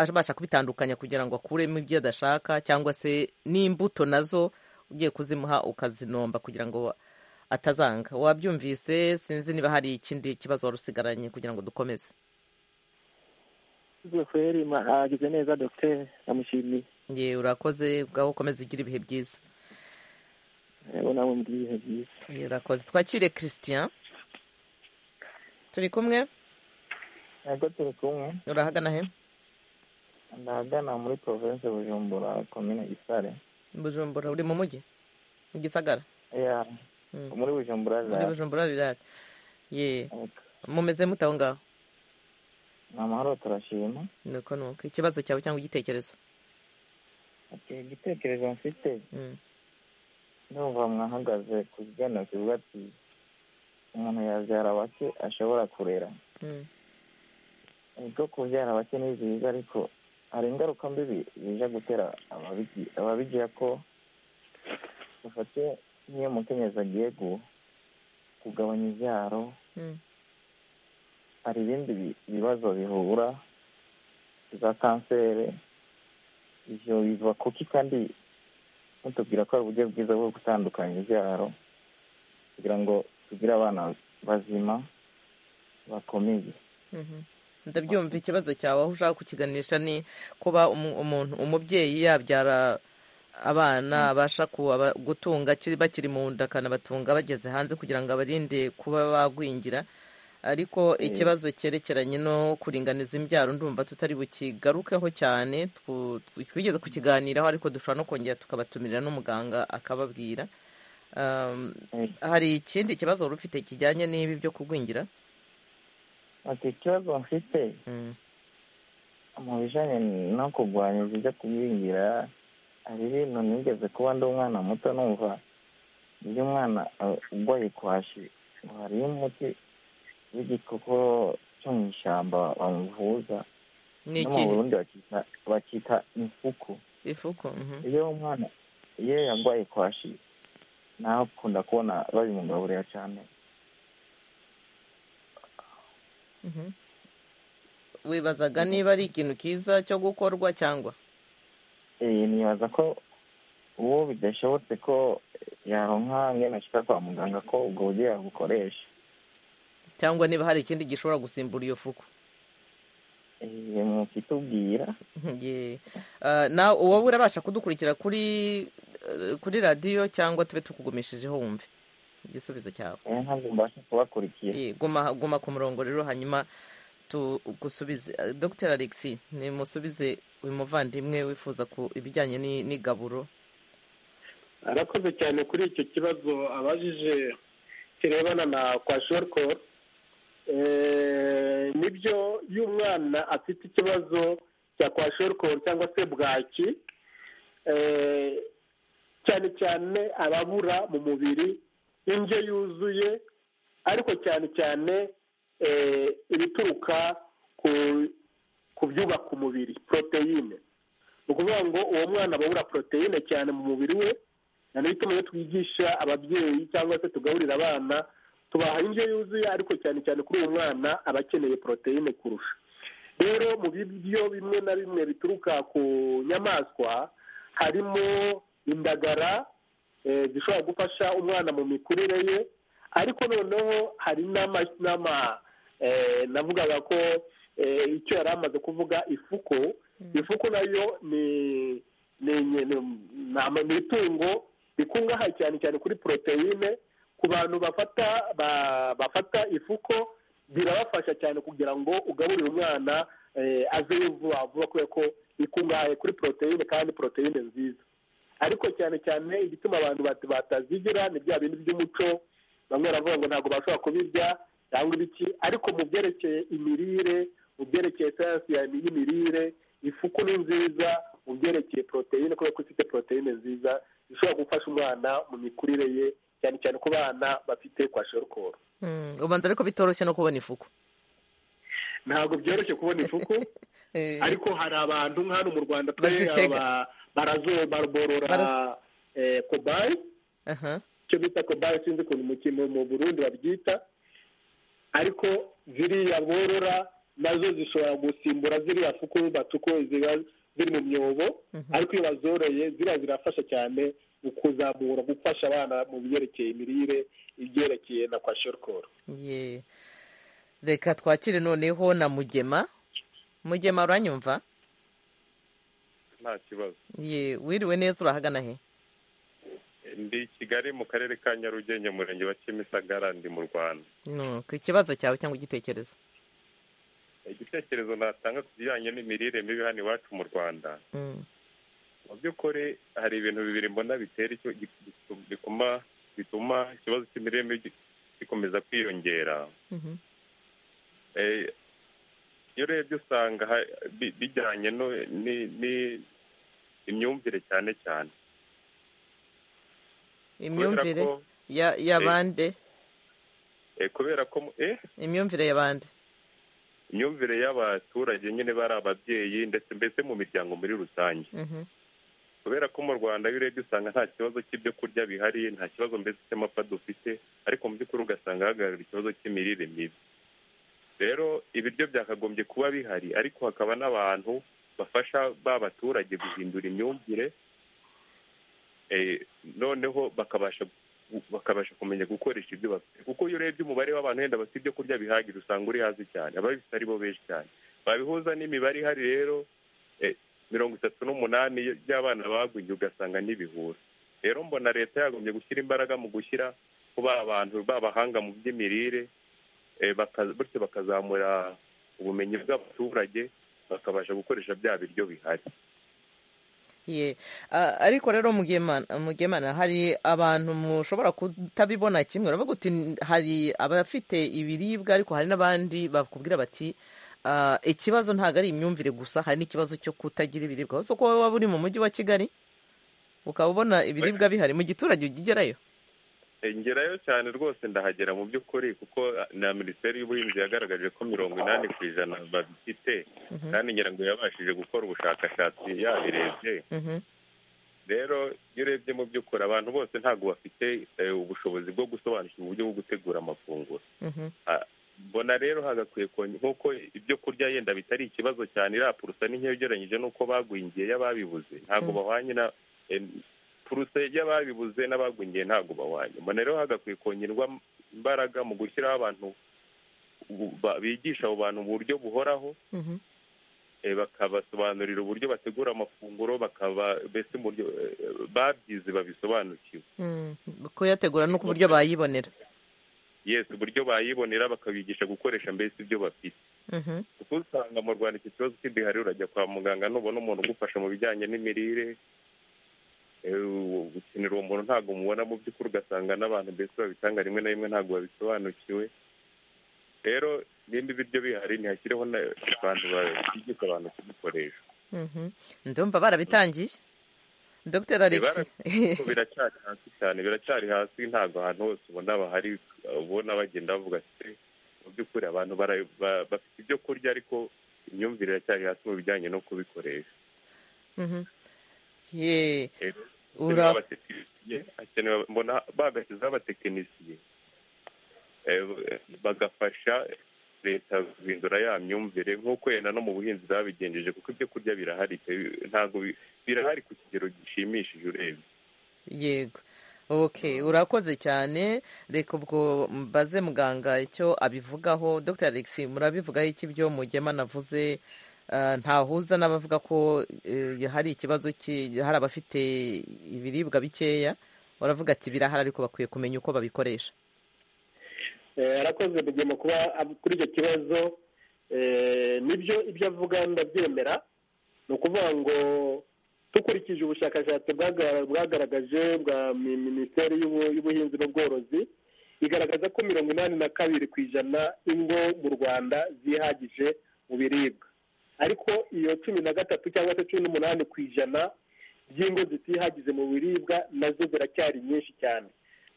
abasha kubitandukanya kugira ngo akuremo ibyo adashaka cyangwa se n'imbuto nazo ugiye kuzimuha ukazinomba kugira ngo atazanga wabyumvise sinzi niba hari ikindi kibazo wari usigaranye kugira ngo dukomeze kweri agize neza dogiteri amushimiye yewe urakoze ngaho ukomeze ugire ibihe byiza urakoze twakire christian turi kumwe ntabwo turi kumwe urahagana he ndahagana muri province bujumbura komine gisare bujumbura uri mu mujyi mu gisagara muri bujumbura muri bujumbura rirari ye mumeze mute aho ngaho ni amahoro turashima nuko nuko ikibazo cyawe cyangwa igitekerezo igitekerezo mfite numva mwahagaze ku kijyanye kivuga ati umuntu yabyara bake ashobora kurera ubwo kubyara bake ni byiza ariko hari ingaruka mbi bijya gutera ababigira ko bafate nk'iyo umukenyezi agiye kugabanya ibyaro hari ibindi bibazo bihura za kanseri ibyo biva kuki kandi mutubwira ko ari uburyo bwiza bwo gutandukanya ibyaro kugira ngo tugire abana bazima bakomeye ndabyumva ikibazo cyawe aho ushaka kukiganisha ni kuba umuntu umubyeyi yabyara abana abasha gutunga bakiri mu nda akanabatunga bageze hanze kugira ngo abarinde kuba bagwingira ariko ikibazo cyerekeranye no kuringaniza imbyaro ndumva tutari bukigarukeho cyane twigeze kukiganiraho ariko dushobora no kongera tukabatumirira n'umuganga akababwira hari ikindi kibazo wari ufite kijyanye n'ibi byo kugwingira ikibazo mfite mu bijyanye no kurwanya ibyo kugwingira hari ibintu nigeze kuba ndi umwana muto numva iyo umwana urwaye kwashi ngo hariyo umuti w'igikoko cyo mu ishyamba bamuvuza no mu burundi bakita imfuku ifuku iyo umwana iyo yarwaye kwashi nawe akunda kubona babimugaburira cyane wibazaga niba ari ikintu cyiza cyo gukorwa cyangwa nibaza ko uwo bidashobotse ko yaronka nk'iyo nashyira kwa muganga ko ubwo buryo yabukoresha cyangwa niba hari ikindi gishobora gusimbura iyo fuku mukitubwira nawe wowe urabasha kudukurikira kuri kuri radiyo cyangwa tube tukugumishijeho wumve igisubizo cyawe ntabwo mbasha kubakurikira guma ku murongo rero hanyuma tugusubize dr alexi nimusubize uyu muvandimwe wifuza ku ibijyanye n'igaburo arakoze cyane kuri icyo kibazo abajije kirebana na kwa shorikoro nibyo iyo umwana afite ikibazo cya kwa shorikoro cyangwa se bwaki cyane cyane ababura mu mubiri indyo yuzuye ariko cyane cyane ibituruka ku byubaka umubiri poroteyine ni ukuvuga ngo uwo mwana ababura poroteyine cyane mu mubiri we ni bituma iyo twigisha ababyeyi cyangwa se tugaburira abana tubaha indyo yuzuye ariko cyane cyane kuri uwo mwana aba akeneye poroteyine kurusha rero mu biryo bimwe na bimwe bituruka ku nyamaswa harimo indagara zishobora gufasha umwana mu mikurire ye ariko noneho hari n'ama navugaga ko icyo yari amaze kuvuga ifuko ifuko nayo ni ni itungo rikungahaye cyane cyane kuri poroteyine ku bantu bafata bafata ifuko birabafasha cyane kugira ngo ugaburire umwana azeyo vuba vuba kubera ko ikungahaye kuri poroteyine kandi poroteyine nziza ariko cyane cyane igituma abantu batazigira ni bya bintu by'umuco bamwe baravuga ngo ntabwo bashobora kubirya cyangwa ibiki ariko mu byerekeye imirire mu byerekeye sayansi y'imirire ifuku ni nziza mu byerekeye poroteyine kubera ko ifite poroteyine nziza zishobora gufasha umwana mu mikurire ye cyane cyane ku bana bafite kwa shorokoro ubanza ariko bitoroshye no kubona ifuku ntabwo byoroshye kubona ifuku ariko hari abantu nk'aho mu rwanda barazoborora kobayi icyo bita kobayi sinzi ukuntu mu mu burundi babyita ariko ziriya borora nazo zishobora gusimbura ziriya fuku batuko ziba ziri mu myobo ariko iyo bazoroye ziriya zirafasha cyane mu kuzamura gufasha abana mu byerekeye imirire ibyerekeye na kwa shorokoro reka twakire noneho na mugema mugema uranyumva nta kibazo ye wiriwe neza urahagana he ndi kigali mu karere ka nyarugenge murenge wa kimisagara ndi mu rwanda ku kibazo cyawe cyangwa igitekerezo igitekerezo natanga ku bijyanye n'imirire mibi hano iwacu mu rwanda mu by'ukuri hari ibintu bibiri mbona bitera bituma ikibazo cy'imirire mibi gikomeza kwiyongera iyo urebye usanga bijyanye n'imyumvire cyane cyane imyumvire y'abandi kubera ko imyumvire y'abandi imyumvire y'abaturage nyine bari ababyeyi ndetse mbese mu miryango muri rusange kubera ko mu rwanda iyo urebye usanga nta kibazo cy'ibyo kurya bihari nta kibazo mbese cy'amapfa dufite ariko mu by'ukuri ugasanga hagaragara ikibazo cy'imirire mibi rero ibiryo byakagombye kuba bihari ariko hakaba n'abantu bafasha ba baturage guhindura imyumvire noneho bakabasha bakabasha kumenya gukoresha ibyo bafite kuko iyo urebye umubare w'abantu wenda bafite ibyo kurya bihagije usanga uri hasi cyane ababifite ari bo benshi cyane babihuza n'imibare ihari rero mirongo itatu n'umunani by'abana bagwingiye ugasanga n'ibihura rero mbona leta yagombye gushyira imbaraga mu gushyira kuba abantu b'abahanga mu by'imirire bityo bakazamura ubumenyi bw'abaturage bakabasha gukoresha bya biryo bihari ariko rero mugemana hari abantu mushobora kutabibona kimwe uravuga uti hari abafite ibiribwa ariko hari n'abandi bakubwira bati ikibazo ntabwo ari imyumvire gusa hari n'ikibazo cyo kutagira ibiribwa uretse ko waba uri mu mujyi wa kigali ukaba ubona ibiribwa bihari mu giturage ujya ugerayo ngerayo cyane rwose ndahagera mu by'ukuri kuko na minisiteri y'ubuhinzi yagaragaje ko mirongo inani ku ijana babifite kandi ngira ngo yabashije gukora ubushakashatsi yabirebye rero iyo urebye mu by'ukuri abantu bose ntabwo bafite ubushobozi bwo gusobanukirwa uburyo bwo gutegura amafunguro mbona rero hagakwiye nk'uko ibyo kurya yenda bitari ikibazo cyane irapurusa n'inkeya ugereranyije n'uko bagwingiye y'ababibuze ntabwo bahwanye na purusa y'ababibuze n'abagwingiye ntabwo bahwanye mbona rero hagakwiye kongerwa imbaraga mu gushyiraho abantu bigisha abo bantu uburyo buhoraho bakabasobanurira uburyo bategura amafunguro bakaba mbese babyize babisobanukiwe kuyategura no ku buryo bayibonera yesi uburyo bayibonera bakabigisha gukoresha mbese ibyo bafite kuko usanga mu rwanda iki kibazo cy'ibihari urajya kwa muganga nubona umuntu ugufasha mu bijyanye n'imirire gukenera uwo muntu ntabwo mubona mu by'ukuri ugasanga n'abantu mbese babitanga rimwe na rimwe ntabwo babisobanukiwe rero nimba ibiryo bihari ntihashyireho abantu bigisha abantu kubikoresha ndumva barabitangiye dogiteri alex biracyari hasi cyane biracyari hasi ntabwo ahantu hose ubona bahari ubona bagenda bavuga ati mu by'ukuri abantu bafite ibyo kurya ariko imyumvire iracyari hasi mu bijyanye no kubikoresha mbona bagashyizeho abatekinisiye bagafasha leta guhindura ya myumvire nk'uko wenda no mu buhinzi babigenjeje kuko ibyo kurya birahari pe ntabwo bi- birahari ku kigero gishimishije urebye yego okay urakoze cyane reka ubwo mbaze muganga icyo abivugaho dr alex murabivugaho iki ibyo mugema navuze Ah, ntahuza n'abavuga ko eh, hari ikibazo ki- hari abafite ibiribwa bikeya baravuga ati birahari ariko bakwiye kumenya uko babikoresha Eh, arakoze bugema kuba ab- kuri icyo kibazo Eh, nibyo ibyo avuga ndabyemera ni ukuvuga ngo dukurikije ubushakashatsi bwaga- bwagaragaje bwa mi- minisiteri y'ubu- y'ubuhinzi n'ubworozi igaragaza ko mirongo inani na kabiri ku ijana ingo mu rwanda zihagije mu biribwa ariko iyo cumi na gatatu cyangwa se cumi n'umunani ku ijana by'ingo zitihagize mu biribwa nazo ziracyari nyinshi cyane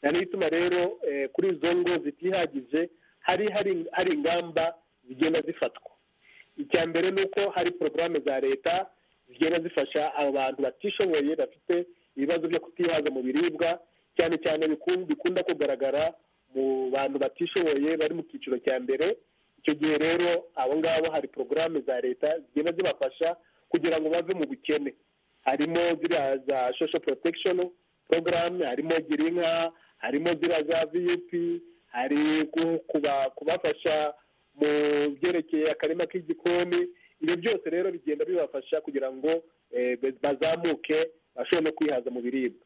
na niyo ituma rero eh, kuri izo ngo zitihagije hari hari hari ingamba zigenda zifatwa icya mbere ni uko hari porogaramu za leta zigenda zifasha abantu batishoboye bafite ibibazo byo kutihaza mu biribwa cyane cyane biku- bikunda kugaragara mu bantu batishoboye bari mu cyiciro cya mbere icyo gihe rero abo ngabo hari porogaramu za leta zigenda zibafasha kugira ngo bave mu bukene harimo ziriya za social protection program harimo girinka harimo ziriya za vup hari ku- kuba- kubafasha mu byerekeye akarima k'igikoni ibyo byose rero bigenda bibafasha kugira ngo eh, be- bazamuke bashobore no kwihaza mu biribwa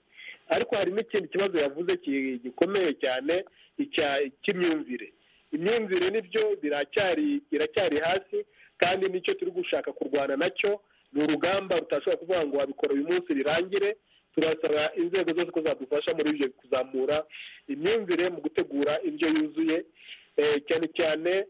ariko hari n'ikindi kibazo yavuze ki- gikomeye cyane icya- cy'imyumvire imyumvire nibyo biracyari iracyari hasi kandi nicyo turi gushaka kurwana nacyo ni urugamba rutashobora kuvuga ngo wabikora uyu munsi birangire turasaba inzego zose ko zadufasha muri ibyo kuzamura imyumvire mu gutegura indyo yuzuye eh, cyane cyane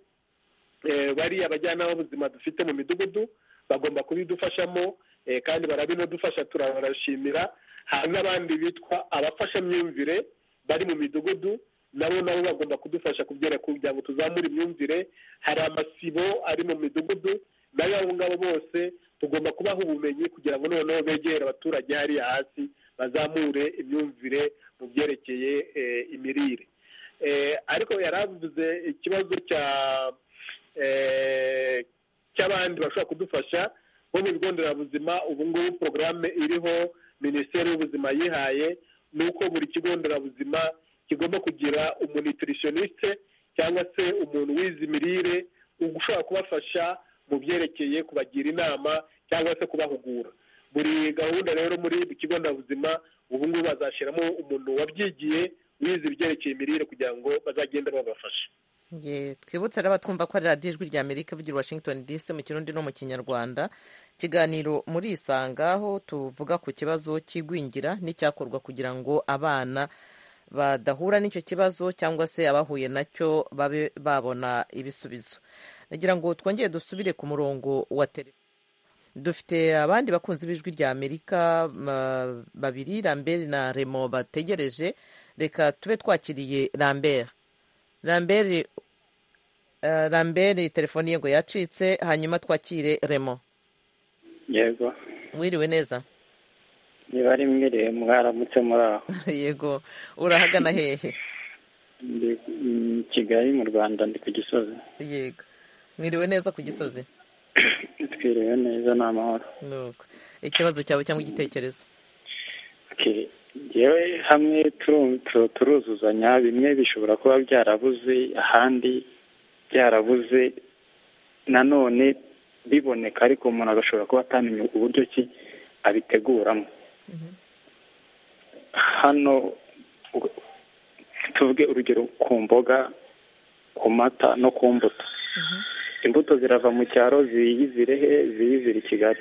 eh, bariya abajyanama b'ubuzima dufite mu midugudu bagomba kubidufashamo eh, kandi barabinadufasha turabashimira hari n'abandi bitwa abafashamyumvire bari mu midugudu nabo nabo bagomba kudufasha kubyereka kugira ngo tuzamure imyumvire hari amasibo ari mu midugudu nayo abo ngabo bose tugomba kubaha ubumenyi kugira ngo noneho begere abaturage hariya hasi bazamure imyumvire mu byerekeye eh, imirire Eh, ariko yari avuze ikibazo cya eh, cy'abandi bashobora kudufasha bo mu bigo nderabuzima ubu ngubu porogaramu iriho minisiteri y'ubuzima yihaye ni uko buri kigo nderabuzima kigomba kugira umunitiritioniste cyangwa se umuntu wize imirire ushobora kubafasha mu byerekeye kubagira inama cyangwa se kubahugura buri gahunda rero muri buri kigo nderabuzima ubu ngubu bazashyiramo umuntu wabyigiye wize ibyerekeye imirire kugira ngo bazagende babafashe Ye, twibutse rero twumva ko ari radiyo ijwi rya amerika ivugira i washington dc mu kirundi no mu kinyarwanda ikiganiro muri isanga aho tuvuga ku kibazo cy'igwingira n'icyakorwa kugira ngo abana badahura n'icyo kibazo cyangwa se abahuye nacyo babe babona ibisubizo nagira ngo twongere dusubire ku murongo wa telefone dufite abandi bakunzi b'ijwi rya amerika ma- babiri rambert na remo bategereje reka tube twakiriye rambert rambert eh, rambert telefoni ye ngo yacitse hanyuma twakire remo yego wiriwe neza niba ari mwiriwe mwaramutse muri aho yego urahagana hehe ndi mm, kigali mu rwanda ndi ku gisozi yego mwiriwe neza ku gisozi twiriwe neza ni amahoro nuko ikibazo cyawe cyangwa igitekerezo Okay. yewe hamwe turu- turu- turuzuzanya bimwe bishobora kuba byarabuze ahandi byarabuze nanone biboneka ariko umuntu agashobora kuba atamenya uburyo ki abiteguramo hano u- tuvuge urugero ku mboga ku mata no ku mbuto imbuto zirava mu cyaro ziyizire he ziyizire i kigali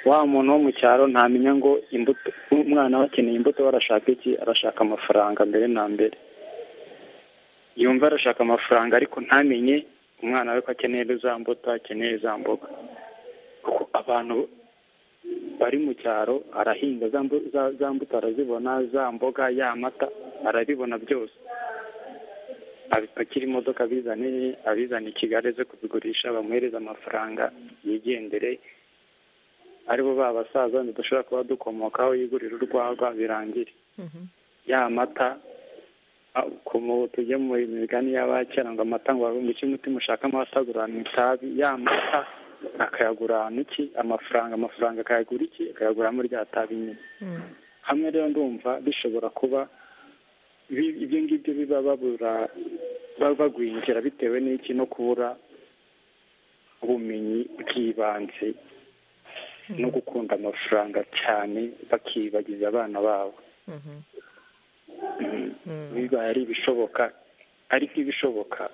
wa muntu wo mu cyaro ntamenya ngo imbuto umwana we akeneye imbuto we arashaka iki arashaka amafaranga mbere na mbere yumva arashaka amafaranga ariko ntamenye umwana we ko akeneye za mbuto akeneye za mboga kuko abantu bari mu cyaro arahinga za mbu- za- za mbuto arazibona za mboga y'amata arabibona byose abipakira imodoka abizane abizana i kigali aze kubigurisha bamuhereza amafaranga yigendere aribo ba basaza ntidashobora kuba dukomokaho yigurira urwagwa birangire ya mata ukuntu tujye mu migani y'abakera ngo amata ngo ngo iki umutima ushaka amata agurana itabi ya mata akayagurana iki amafaranga amafaranga akayagura iki akayaguramo rya tabi nyine hamwe rero ndumva bishobora kuba ibyo ngibyo biba babura bagwinjira bitewe n'iki no kubura ubumenyi bw'ibanze no gukunda amafaranga cyane bakibagiza abana babo bibaye ari ibishoboka ariko ibishoboka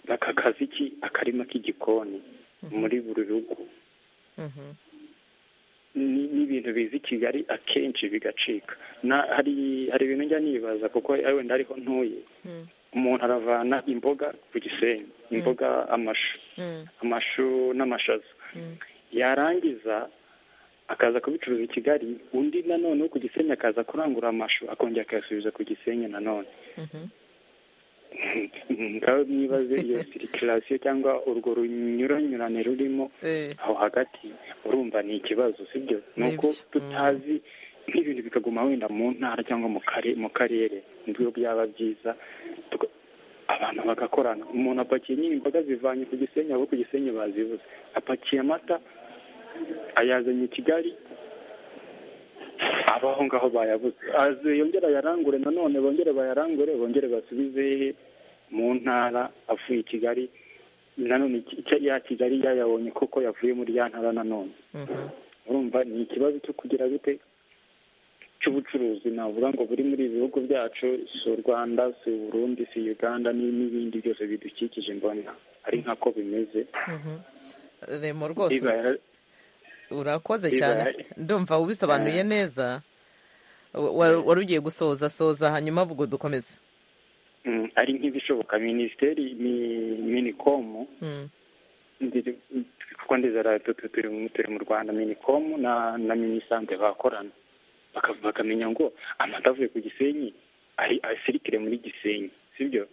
aka kazi ki akarima k'igikoni muri buri rugo n'ibintu biza i kigali akenshi bigacika hari ibintu njya nibaza kuko wenda ariho ntuye umuntu aravana imboga ku gisenyi imboga amashu amashu n'amashaza yarangiza akaza kubicuruza i kigali undi nanone wo ku gisenyi akaza kurangura amashu akongera akayasubiza ku gisenyi nanone ngaho mwibaze iyo sirikirasiyo cyangwa urwo runyuranyurane rurimo aho hagati urumva ni ikibazo sibyo ni uko tutazi nk'ibintu bikaguma wenda mu ntara cyangwa mu karere nibyo byaba byiza abantu bagakorana umuntu apakiye nyine imboga zivanye ku gisenyi abo ku gisenyi bazibuze apakiye amata ayazanye i kigali abaho ngaho bayabuze yongere ayarangure nanone bongere bayarangure bongere basubize mu ntara avuye i kigali nanone ya kigali yayabonye kuko yavuye muri ya ntara nanone urumva ni ikibazo cyo kugira gute cy'ubucuruzi navuga ngo buri muri ibi bihugu byacu si u rwanda si u burundi si uganda n'ibindi byose bidukikije mbona ari nkako bimeze remo rwose urakoze cyane ndumva ubisobanuye neza wari ugiye gusoza soza hanyuma ubwo dukomeze ari nk'ibishoboka minisiteri minikomu kuko ndizera turi mu rwanda minikomu na minisante bakorana bakamenya ngo amata avuye ku gisenyi asirikire muri gisenyi sibyo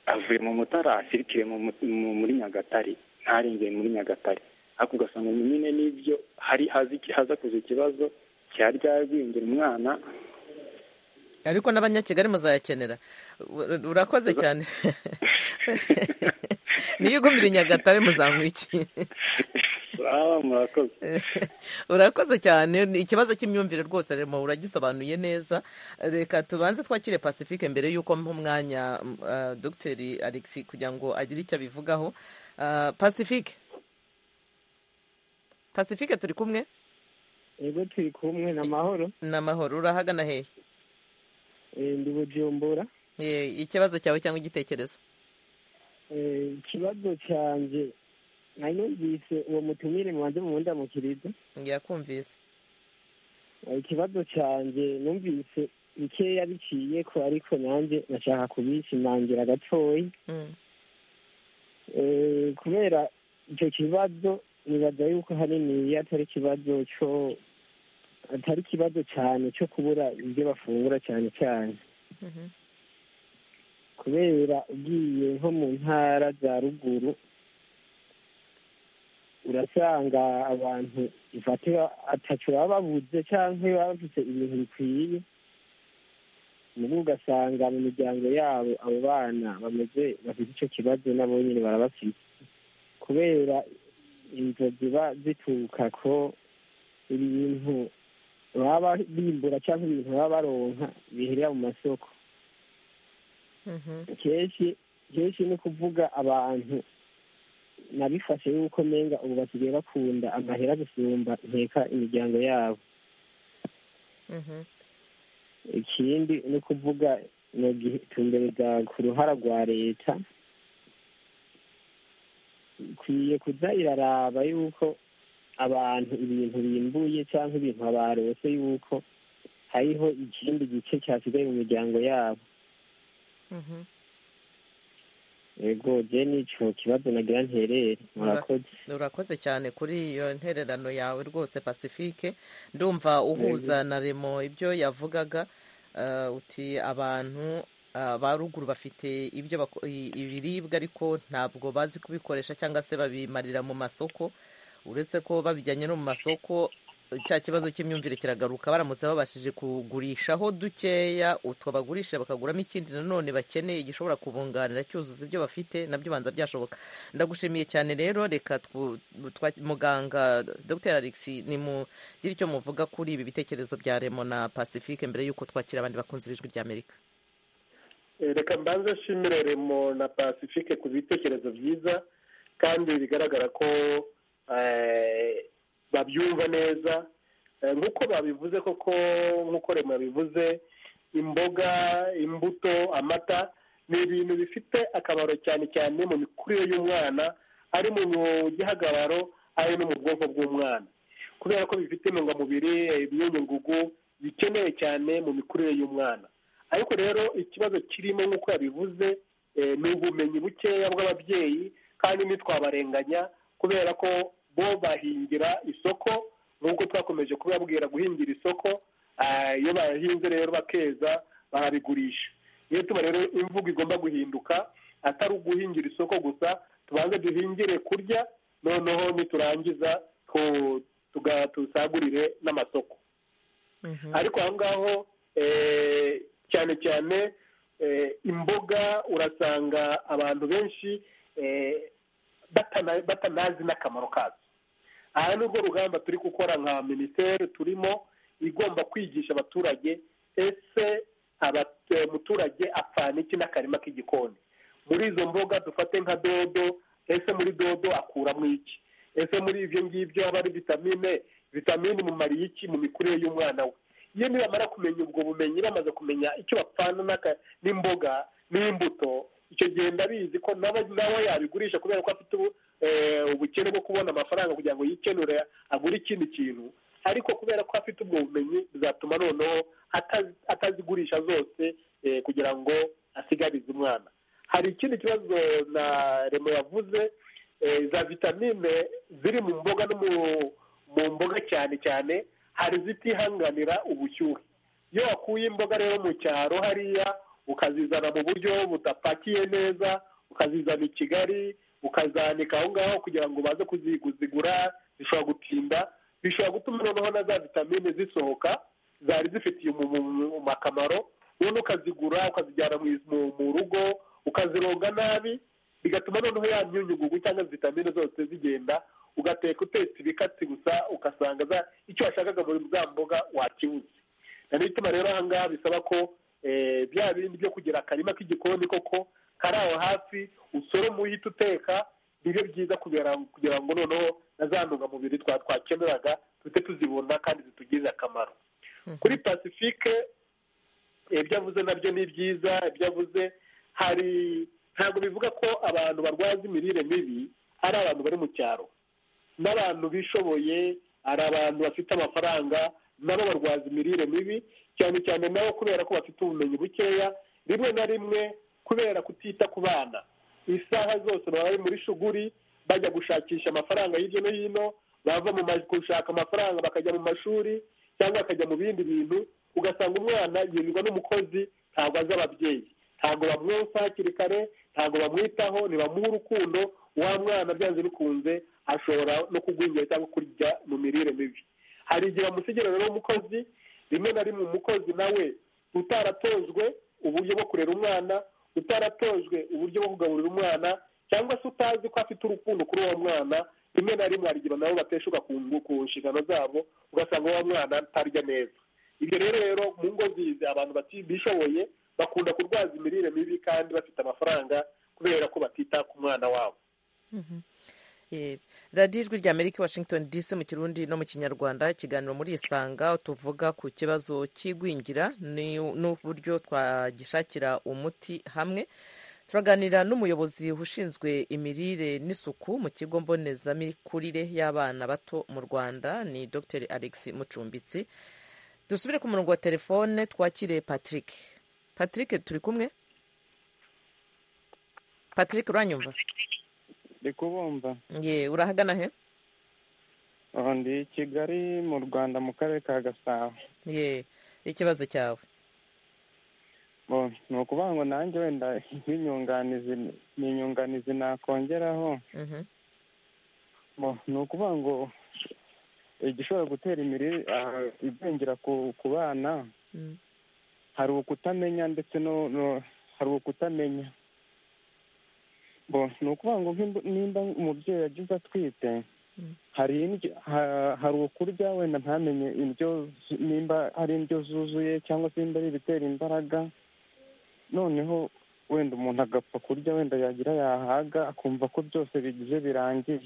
avuye mu mutara asirikire muri nyagatare ntarengere muri nyagatare ariko ugasanga nyine n'ibyo hari haza kuza ikibazo cyaryaguhingira umwana ariko n'abanyakigali muzayakenera urakoze cyane niyo ugumira i nyagatare muzanywa iki urakoze cyane ikibazo cy'imyumvire rwose remo uragisobanuye neza reka tubanze twakire pacifique mbere y'uko mpa umwanya dogiteri alexi kugira ngo agire icyo abivugaho pacifique pacifique turi kumwe yego turi kumwe ni amahoro ni amahoro urahagana hehe ndi bujumbura ikibazo cyawe cyangwa igitekerezo ikibazo cyanjye nayo yumvise uwo mutumire mubanze mu ndamukirizo yakumvise ikibazo cyanjye numvise bikeya biciye ko ariko nanjye nashaka kubishimangira gatoya kubera icyo kibazo nibaza yuko hanini atari ikibazo cyo atari ikibazo cyane cyo kubura ibyo bafungura cyane cyane kubera ugiye nko mu ntara za ruguru urasanga abantu ifatira atatu baba babuze cyangwa baba bafite ibintu bikwiye nubwo ugasanga mu miryango yabo abo bana bameze bafite icyo kibazo nabo nyine barabafite kubera inzu ziba zituruka ko ibintu baba bimbura cyangwa ibintu baba baronka biherera mu masoko kenshi kenshi ni ukuvuga abantu nabifashe yuko menga ubu basigaye bakunda amahera gusumba nteka imiryango yabo ikindi ni ukuvuga tumbeza ku ruhara rwa leta ikwiye kuza iraraba yuko abantu ibintu bimbuye cyangwa ibintu barose yuko hariho ikindi gice cyasigaye mu miryango yabo yego bye n'icyo kibazo nagira nterere murakoze urakoze cyane kuri iyo ntererano yawe rwose pacifique ndumva uhuza na remo ibyo yavugaga uti abantu ba ruguru bafite ibyo ibiribwa ariko ntabwo bazi kubikoresha cyangwa se babimarira mu masoko uretse ko babijyanye no mu masoko cya kibazo cy'imyumvire kiragaruka baramutse babashije kugurishaho dukeya utwo bagurisha bakaguramo ikindi nanone bakeneye gishobora kubunganira cyuzuza ibyo bafite nabyo banza byashoboka ndagushimiye cyane rero reka muganga dr alexi nimugire icyo muvuga kuri ibi bitekerezo bya remo na pacifique mbere y'uko twakira abandi bakunze ibijwi ry'amerika reka mbanze nshimire remo na pacifique ku bitekerezo byiza kandi bigaragara ko babyumva neza nk'uko babivuze koko nk'uko remo yabivuze imboga imbuto amata ni ibintu bifite akamaro cyane cyane mu mikurire y'umwana ari mu gihagararo ari no mu bwonko bw'umwana kubera ko bifite intungamubiri imyunyungugu bikeneye cyane mu mikurire y'umwana ariko rero ikibazo kirimo nk'uko yabivuze ni ubumenyi bukeya bw'ababyeyi kandi ntitwabarenganya kubera ko bo bahingira isoko nk'uko twakomeje kubabwira guhingira isoko iyo bahinze rero bakeza barabigurisha niyo tuba rero imvugo igomba guhinduka atari uguhingira isoko gusa tubanze duhingire kurya noneho niturangiza tusagurire n'amasoko ariko aho ngaho cyane cyane imboga urasanga abantu benshi batanazi n'akamaro kazo aha ni urwo rugamba turi gukora nka minisiteri turimo igomba kwigisha abaturage ese umuturage apfana iki n'akarima k'igikoni muri izo mboga dufate nka dodo ese muri dodo akuramo iki ese muri ibyo ngibyo haba ari vitamine vitamine mumariye iki mu mikurire y'umwana we iyo nibamara kumenya ubwo bumenyi bamaze kumenya icyo bapfana n'imboga n'imbuto icyo gihe ndabizi ko nawe yabigurisha kubera ko afite ubukene bwo kubona amafaranga kugira ngo yikenure agure ikindi kintu ariko kubera ko afite ubwo bumenyi bizatuma noneho atazigurisha zose kugira ngo asigarize umwana hari ikindi kibazo na remo yavuze za vitamine ziri mu mboga no mu mboga cyane cyane hari izitihanganira ubushyuhe iyo wakuye imboga rero mu cyaro hariya ukazizana mu buryo budapakiye neza ukazizana i kigali ukazanika aho ngaho kugira ngo ubaze kuzigura zishobora gutinda bishobora gutuma noneho na za vitamine zisohoka zari zifitiye akamaro noneho ukazigura ukazijyana mu rugo ukazironga nabi bigatuma noneho ya myunyugugu cyangwa vitamine zose zigenda ugateka utetse ibikatsi gusa ugasanga icyo washakaga muri za mboga wakibuze niyo ituma rero aha ngaha bisaba ko bya bindi byo kugira akarima k'igikoni koko kari aho hafi usoroma uhita uteka nibyo byiza kugira ngo noneho na za ntungamubiri twakeneraga duhite tuzibona kandi zitugirire akamaro kuri pacifique ibyo avuze nabyo ni byiza ibyo avuze hari ntabwo bivuga ko abantu barwaza imirire mibi ari abantu bari mu cyaro n'abantu bishoboye hari abantu bafite amafaranga nabo barwaza imirire mibi cyane cyane nabo kubera ko bafite ubumenyi bukeya rimwe na rimwe kubera kutita ku bana isaha zose baba bari muri shuguri bajya gushakisha amafaranga hirya no hino bava mu gushaka amafaranga bakajya mu mashuri cyangwa bakajya mu bindi bintu ugasanga umwana yirirwa n'umukozi ntabwo azi ababyeyi ntabwo bamwonsa hakiri kare ntabwo bamwitaho ntibamuhe urukundo wa mwana byanze bikunze ashobora no kugwingira cyangwa kurya mu mirire mibi hari igihe bamusigira rero umukozi rimwe na rimwe umukozi nawe utaratojwe uburyo bwo kurera umwana utaratojwe uburyo bwo kugaburira umwana cyangwa se utazi ko afite urukundo kuri uwo mwana rimwe na rimwe hari igihe nabo bateshuka ku nshingano zabo ugasanga uwo mwana ntarya neza ibyo rero rero mu ngo zizi abantu bishoboye bakunda kurwaza imirire mibi kandi bafite amafaranga kubera ko batita ku mwana wabo radiyo ijwi rya amerika washington dc mu kirundi no mu kinyarwanda ikiganiro muri isanga tuvuga ku kibazo cy'igwingira n'uburyo twagishakira umuti hamwe turaganira n'umuyobozi ushinzwe imirire n'isuku mu kigo mbonezamikurire y'abana bato mu rwanda ni dr alex mucumbitsi dusubire ku murongo wa telefone twakire patrick patrick turi kumwe patrick uranyumva ndi kubumva ye urahagana he ndi i kigali mu rwanda mu karere ka gasabo ye ikibazo cyawe ni ukuvuga ngo nanjye wenda nk'inyunganizi ni inyunganizi nakongeraho ni ukuvuga ngo igishobora gutera imirire igwingira ku bana hari ukutamenya ndetse no hari ukutamenya ni ukuvuga ngo nimba umubyeyi agize atwite hari hari ukurya wenda ntamenye indyo nimba ari indyo zuzuye cyangwa se nimba ari ibitera imbaraga noneho wenda umuntu agapfa kurya wenda yagira yahaga akumva ko byose bigize birangiye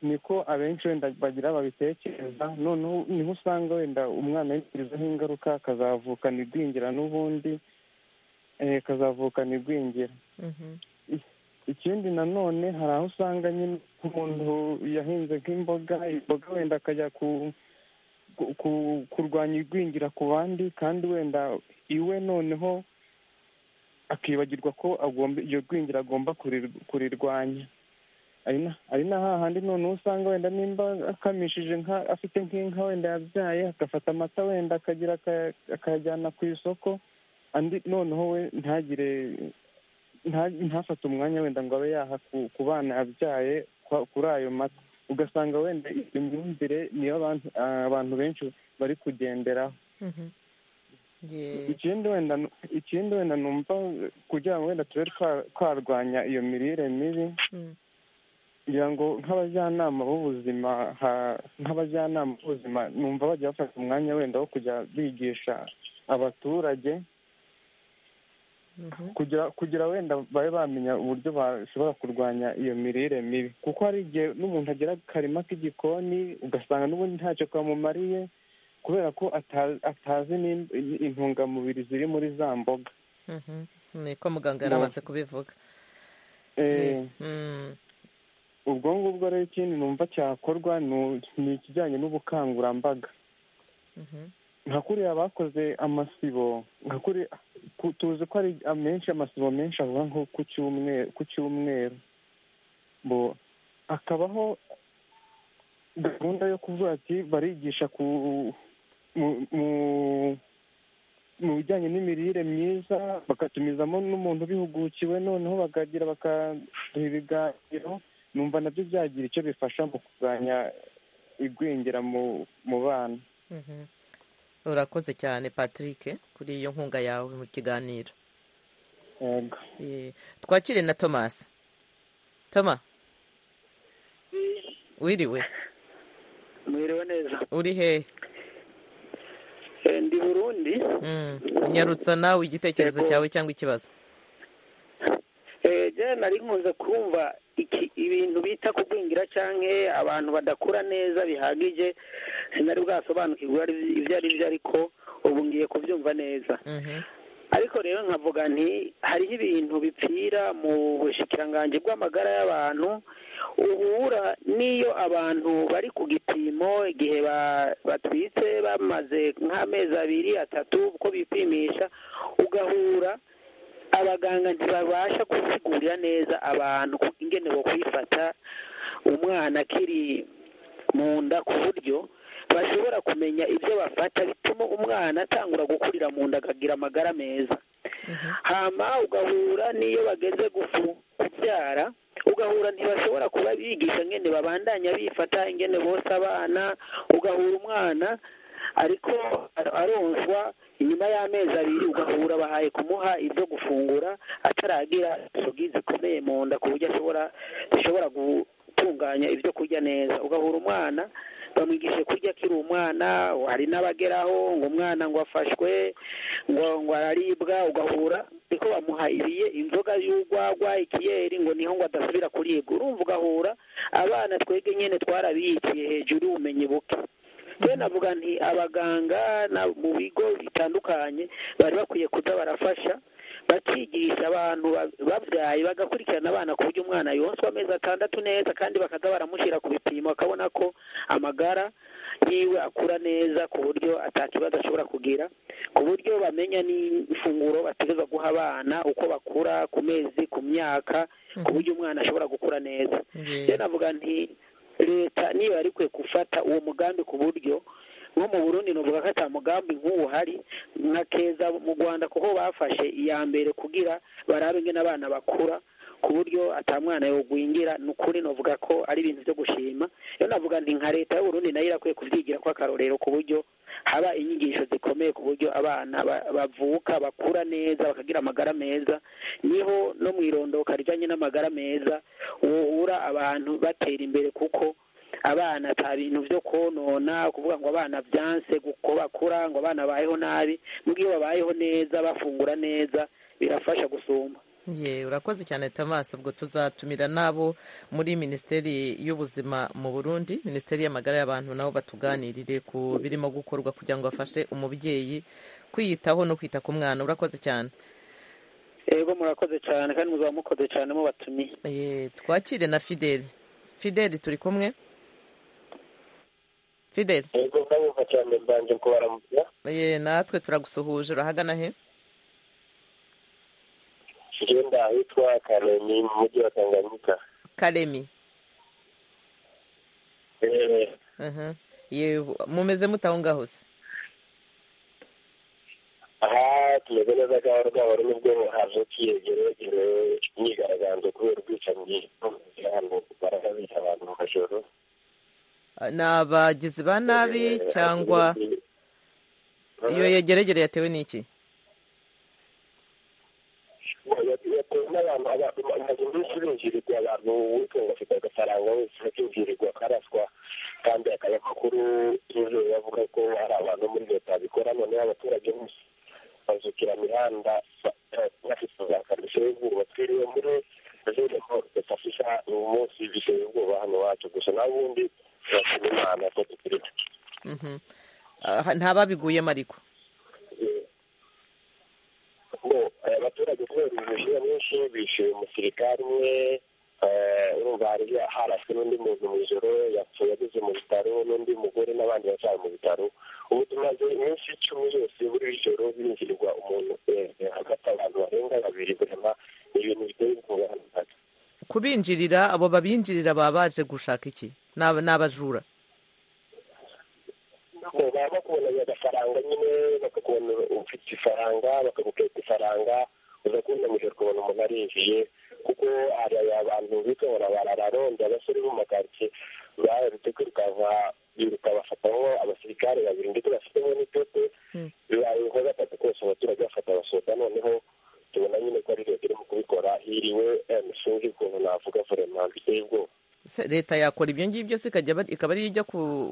niko abenshi wenda bagira babitekereza noneho niho usanga wenda umwana yagirizaho ingaruka akazavukana igwingira n'ubundi akazavukana igwingira ikindi nanone hari aho usanga nyine umuntu yahinze nk'imboga imboga wenda akajya kurwanya igwingira ku bandi kandi wenda iwe noneho akibagirwa ko agomba iyo gwingira agomba kurirwanya ari na hahandi noneho usanga wenda nimba akamishije nka afite nk'inka wenda yabyaye agafata amata wenda akagira akayajyana ku isoko andi noneho we ntagire ntafate umwanya wenda ngo abe yaha ku bana yabyaye kuri ayo mata ugasanga wenda iyo myumvire niyo abantu benshi bari kugenderaho ikindi wenda ikindi wenda numva kugira ngo wenda tube twarwanya iyo mirire mibi kugira ngo nk'abajyanama b'ubuzima nk'abajyanama b'ubuzima numva bajya bafata umwanya wenda wo kujya bigisha abaturage kugira kugira wenda babe bamenya uburyo bashobora kurwanya iyo mirire mibi kuko hari igihe n'umuntu agera ku karima k'igikoni ugasanga n'ubundi ntacyo kamumariye kubera ko atazi intungamubiri ziri muri za mboga niko muganga yari amaze kubivuga ubwo ngubwo rero ikindi numva cyakorwa ni ikijyanye n'ubukangurambaga nka kuriya bakoze amasibo nka kuriya tuzi ko ari amenshi amasibo menshi avuga nko ku cyumweru hakabaho gahunda yo kuvuga ati barigisha mu bijyanye n'imirire myiza bagatumizamo n'umuntu ubihugukiwe noneho bakagira bakaduha ibiganiro numva nabyo byagira icyo bifasha mu kurwanya igwingira mu bana urakoze cyane patrick kuri iyo nkunga yawe mu kiganiro twakire na thomas toma wiriwe mwiriwe neza uri hehe ndi burundi nyarutsa nawe igitekerezo cyawe cyangwa ikibazo eee nari nkunze kumva ibintu bita kugwingira cyangwa abantu badakura neza bihagije sinari bwasobanukirwa ibyo ari byo ariko ubu ngiye kubyumva neza ariko rero nkavuga nti hariho ibintu bipfira mu bushikiranganji bw'amagara y'abantu uhura n'iyo abantu bari ku gipimo igihe batwitse bamaze nk'amezi abiri atatu uko bipimisha ugahura abaganga ntibabasha kuzigurira neza abantu ingene bo kwifata umwana akiri mu nda ku buryo bashobora kumenya ibyo bafata bituma umwana atangura gukurira mu nda akagira amagara meza hama ugahura n'iyo bageze kubyara ugahura ntibashobora kuba bigisha ingene babandanya bifata ingene bose abana ugahura umwana ariko aronswa inyuma y'amezi abiri ugahura bahaye kumuha ibyo gufungura ataragira inzugi zikomeye mu nda ku buryo ashobora zishobora gutunganya ibyo kurya neza ugahura umwana bamwigishe kurya akiri umwana hari n'abageraho ngo umwana ngo afashwe ngo ngo araribwa ugahura ariko bamuha ibiye inzoga y'urwagwa ikiyeri ngo niho ngo adasubira kuribwa urumva ugahura abana twebwe nyine twarabiyitiye hejuru y'ubumenyi buke rero navuga nti abaganga mu bigo bitandukanye bari bakwiye kuza barafasha bakigisha abantu babyaye bagakurikirana abana ku buryo umwana yonswa amezi atandatu neza kandi bakaza baramushyira ku bipimo bakabona ko amagara yiwe akura neza ku buryo atakibazo ashobora kugira ku buryo bamenya n'ifunguro bategereza guha abana uko bakura ku mezi ku myaka ku buryo umwana ashobora gukura neza rero navuga nti leta niba yari ikwiye gufata uwo mugambi ku buryo nko mu burundi nuvuga ko ata mugambi nk'uwo hari nka keza mu rwanda kuko bafashe iya mbere kugira barabe ingene abana bakura ku buryo atamwana yogwingira ni ukuri navuga ko ari ibintu byo gushima rero navuga nti nka leta y'uburundi nayo irakwiye kubyigira ko akarorero ku buryo haba inyigisho zikomeye ku buryo abana ba- bavuka bakura neza bakagira amagara meza niho no mu irondoka rijyanye n'amagara meza wohura abantu batera imbere kuko abana nta bintu byo konona kuvuga ngo abana byanse ko bakura ngo abana bayeho nabi nubwo iyo babayeho neza bafungura neza birafasha gusumba ye urakoze cyane Thomas ubwo tuzatumira n'abo muri minisiteri y'ubuzima mu burundi minisiteri y'amagara y'abantu nabo batuganirire ku birimo gukorwa kugira ngo bafashe umubyeyi kwiyitaho no kwita ku mwana urakoze cyane ego murakoze cyane kandi muzaba mukoze cyane mubatumiye ye twakire na fideli fideli turi kumwe fideli yego ndabumva cyane mbanje kubaramutsa ye natwe turagusuhuje urahagana he ngenda ahitwa karemi mu mujyi wa tanganyika karemi Eh, aha ye mumeze mute aho ngaho se aha tumeze neza bwaba rwaba ari nubwo hazukiye geragere imyigaragambyo kubera ubwicanyi hano baragabica abantu mu majoro ni abagizi ba nabi cyangwa iyo yegeregere yatewe n'iki yatewe n'abantu abantu amazu menshi binjirirwa abantu witunga afite agafaranga wese akinjirirwa akaraswa kandi akaba amakuru yizewe avuga ko hari abantu muri leta bikora noneho abaturage bose bazukira imihanda ba- eh, bafite za kamiso y'ubwoba twiriwe muri zirimo bidafasha uyu munsi biteye ubwoba hano iwacu gusa naho ubundi turashima imana ko tukiri Mhm. Ah, nta babiguyemo ariko bo eh, abaturage kubera ubushyuhe mwinshi bishyuye umusirikare umwe eh, urumva hari haraswe n'undi muntu mu ijoro yapfuye ageze mu bitaro n'undi mugore n'abandi baracyari mu bitaro ubu tumaze iminsi icumi yose buri joro binjirirwa umuntu eh, eh, hagati abantu barenga babiri burema ni ibintu biteye ubwoba hano iwacu. kubinjirira abo babinjirira baba baje gushaka iki Ni ab- ni abajura bo baba bakubonanye agafaranga nyine bakakubona ufite ifaranga bakagukeka ifaranga uza kubona mu ijoro ukabona umuntu arinjiye kuko hari abantu bitora barararonda abasore bo mu makaritsiye baherutse kwirukanka biruka bafatamo abasirikare babiri ndetse bafitemo n'itote bibaye nko gatatu kose abaturage bafata basohoka noneho tubona nyine ko ari leta irimo kubikora hiriwe emusungi ukuntu navuga vurema biteye ubwoba Se- leta yakora ibyo ngibyo se ikajya aba- ikaba ariyo ijya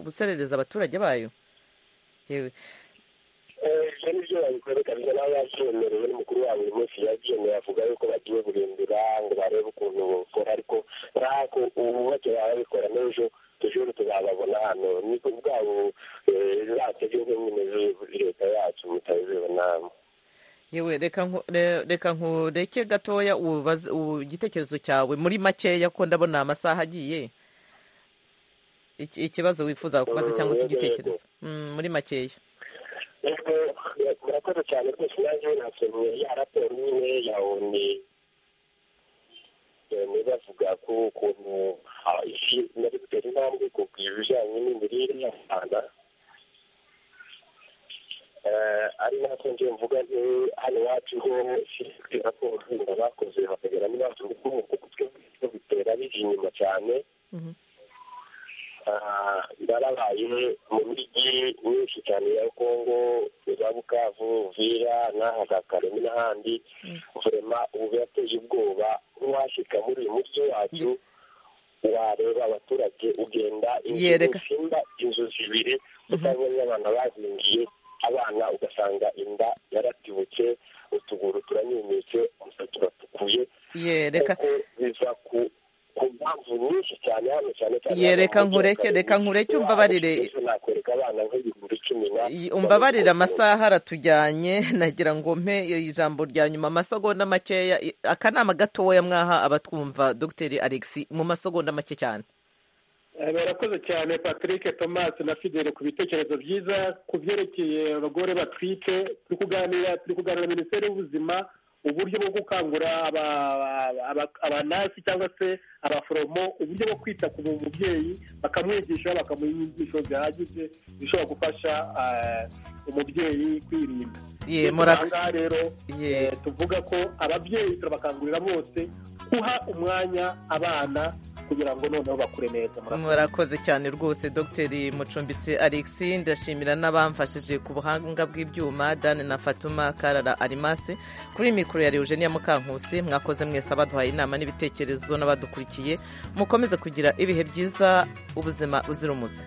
guserereza abaturage bayo yewe ibyo ni byo babikwerekanira nawe yabyemerewe n'umukuru wabo uyu munsi yabyemeye avuga yuko bagiye guhindura ngo barebe ukuntu bukora ariko ntabwo ubu bake baba babikora n'ejo tujuru tuzababona hano ni ku bwabo zatege nk'imwe leta yacu mutabibona yewe reka nku- re- reka nkureke gatoya ubaze- u- igitekerezo cyawe muri makeya ko ndabona amasaha agiye Iki- ikibazo wifuza kubaza cyangwa se Mm, yego, igitekerezo Mm, muri makeya ariko murakoze cyane rwose nanjye nasomye ya raporo nyine ya oni ni bavuga ko ukuntu ah, isi nari gutera intambwe ku bijyanye n'imirire y'abana Eh, ari nako nje mvuga nti hano iwacu ho ifite raporo yindi bakoze bakagera n'iwacu ngo kuko twe bitera bije inyuma cyane Ah, ndarabaye mu mijyi myinshi cyane ya kongo za bukavu vira n'aha za karemi n'ahandi vurema ubu birateye ubwoba nk'uwashyika muri uyu mujyi wacu wareba abaturage ugenda inzu Yereka. zisimba inzu zibiri utabonye abana bazingiye abana ugasanga inda yaratibutse utuguru turanyunyutse umusatsi uratukuye ye reka kuko biva ku ku mpamvu nyinshi cyane hano cyane cyane Ye, hano mu reka nkureke, mujyi wa Karemi. reka nkureke Iwacu umbabarire. mbese nakwereka abana nk'ibihumbi cumi na umbabarire amasaha aratujyanye nagira ngo mpe ijambo rya nyuma amasegonda makeya i- akanama gatoya mwaha abatwumva dogiteri alexi mu masegonda make cyane Eh, barakoze cyane patrick thomas na fidele ku bitekerezo byiza ku byerekeye abagore batwite turi kuganira turi kuganira na minisiteri y'ubuzima uburyo bwo gukangura aba- aba- aba- abanasi cyangwa se abaforomo uburyo bwo kwita ku mubyeyi bakamwigisha bakamuha inyigisho zihagije zishobora gufasha eh, umubyeyi kwirinda Ye, Ndetse murako- aha ngaha rero Ye. eh, tuvuga ko ababyeyi turabakangurira bose uha umwanya abana kugira ngo noneho bakure neza murakoze cyane rwose dogiteri mucumbitsi alexi ndashimira n'abamfashije ku buhanga bw'ibyuma dane na fatuma karara arimasi kuri mikoro ya eugenia mukankusi mwakoze mwese abaduhaye inama n'ibitekerezo n'abadukurikiye mukomeze kugira ibihe byiza ubuzima buzira umuze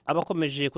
abakomeje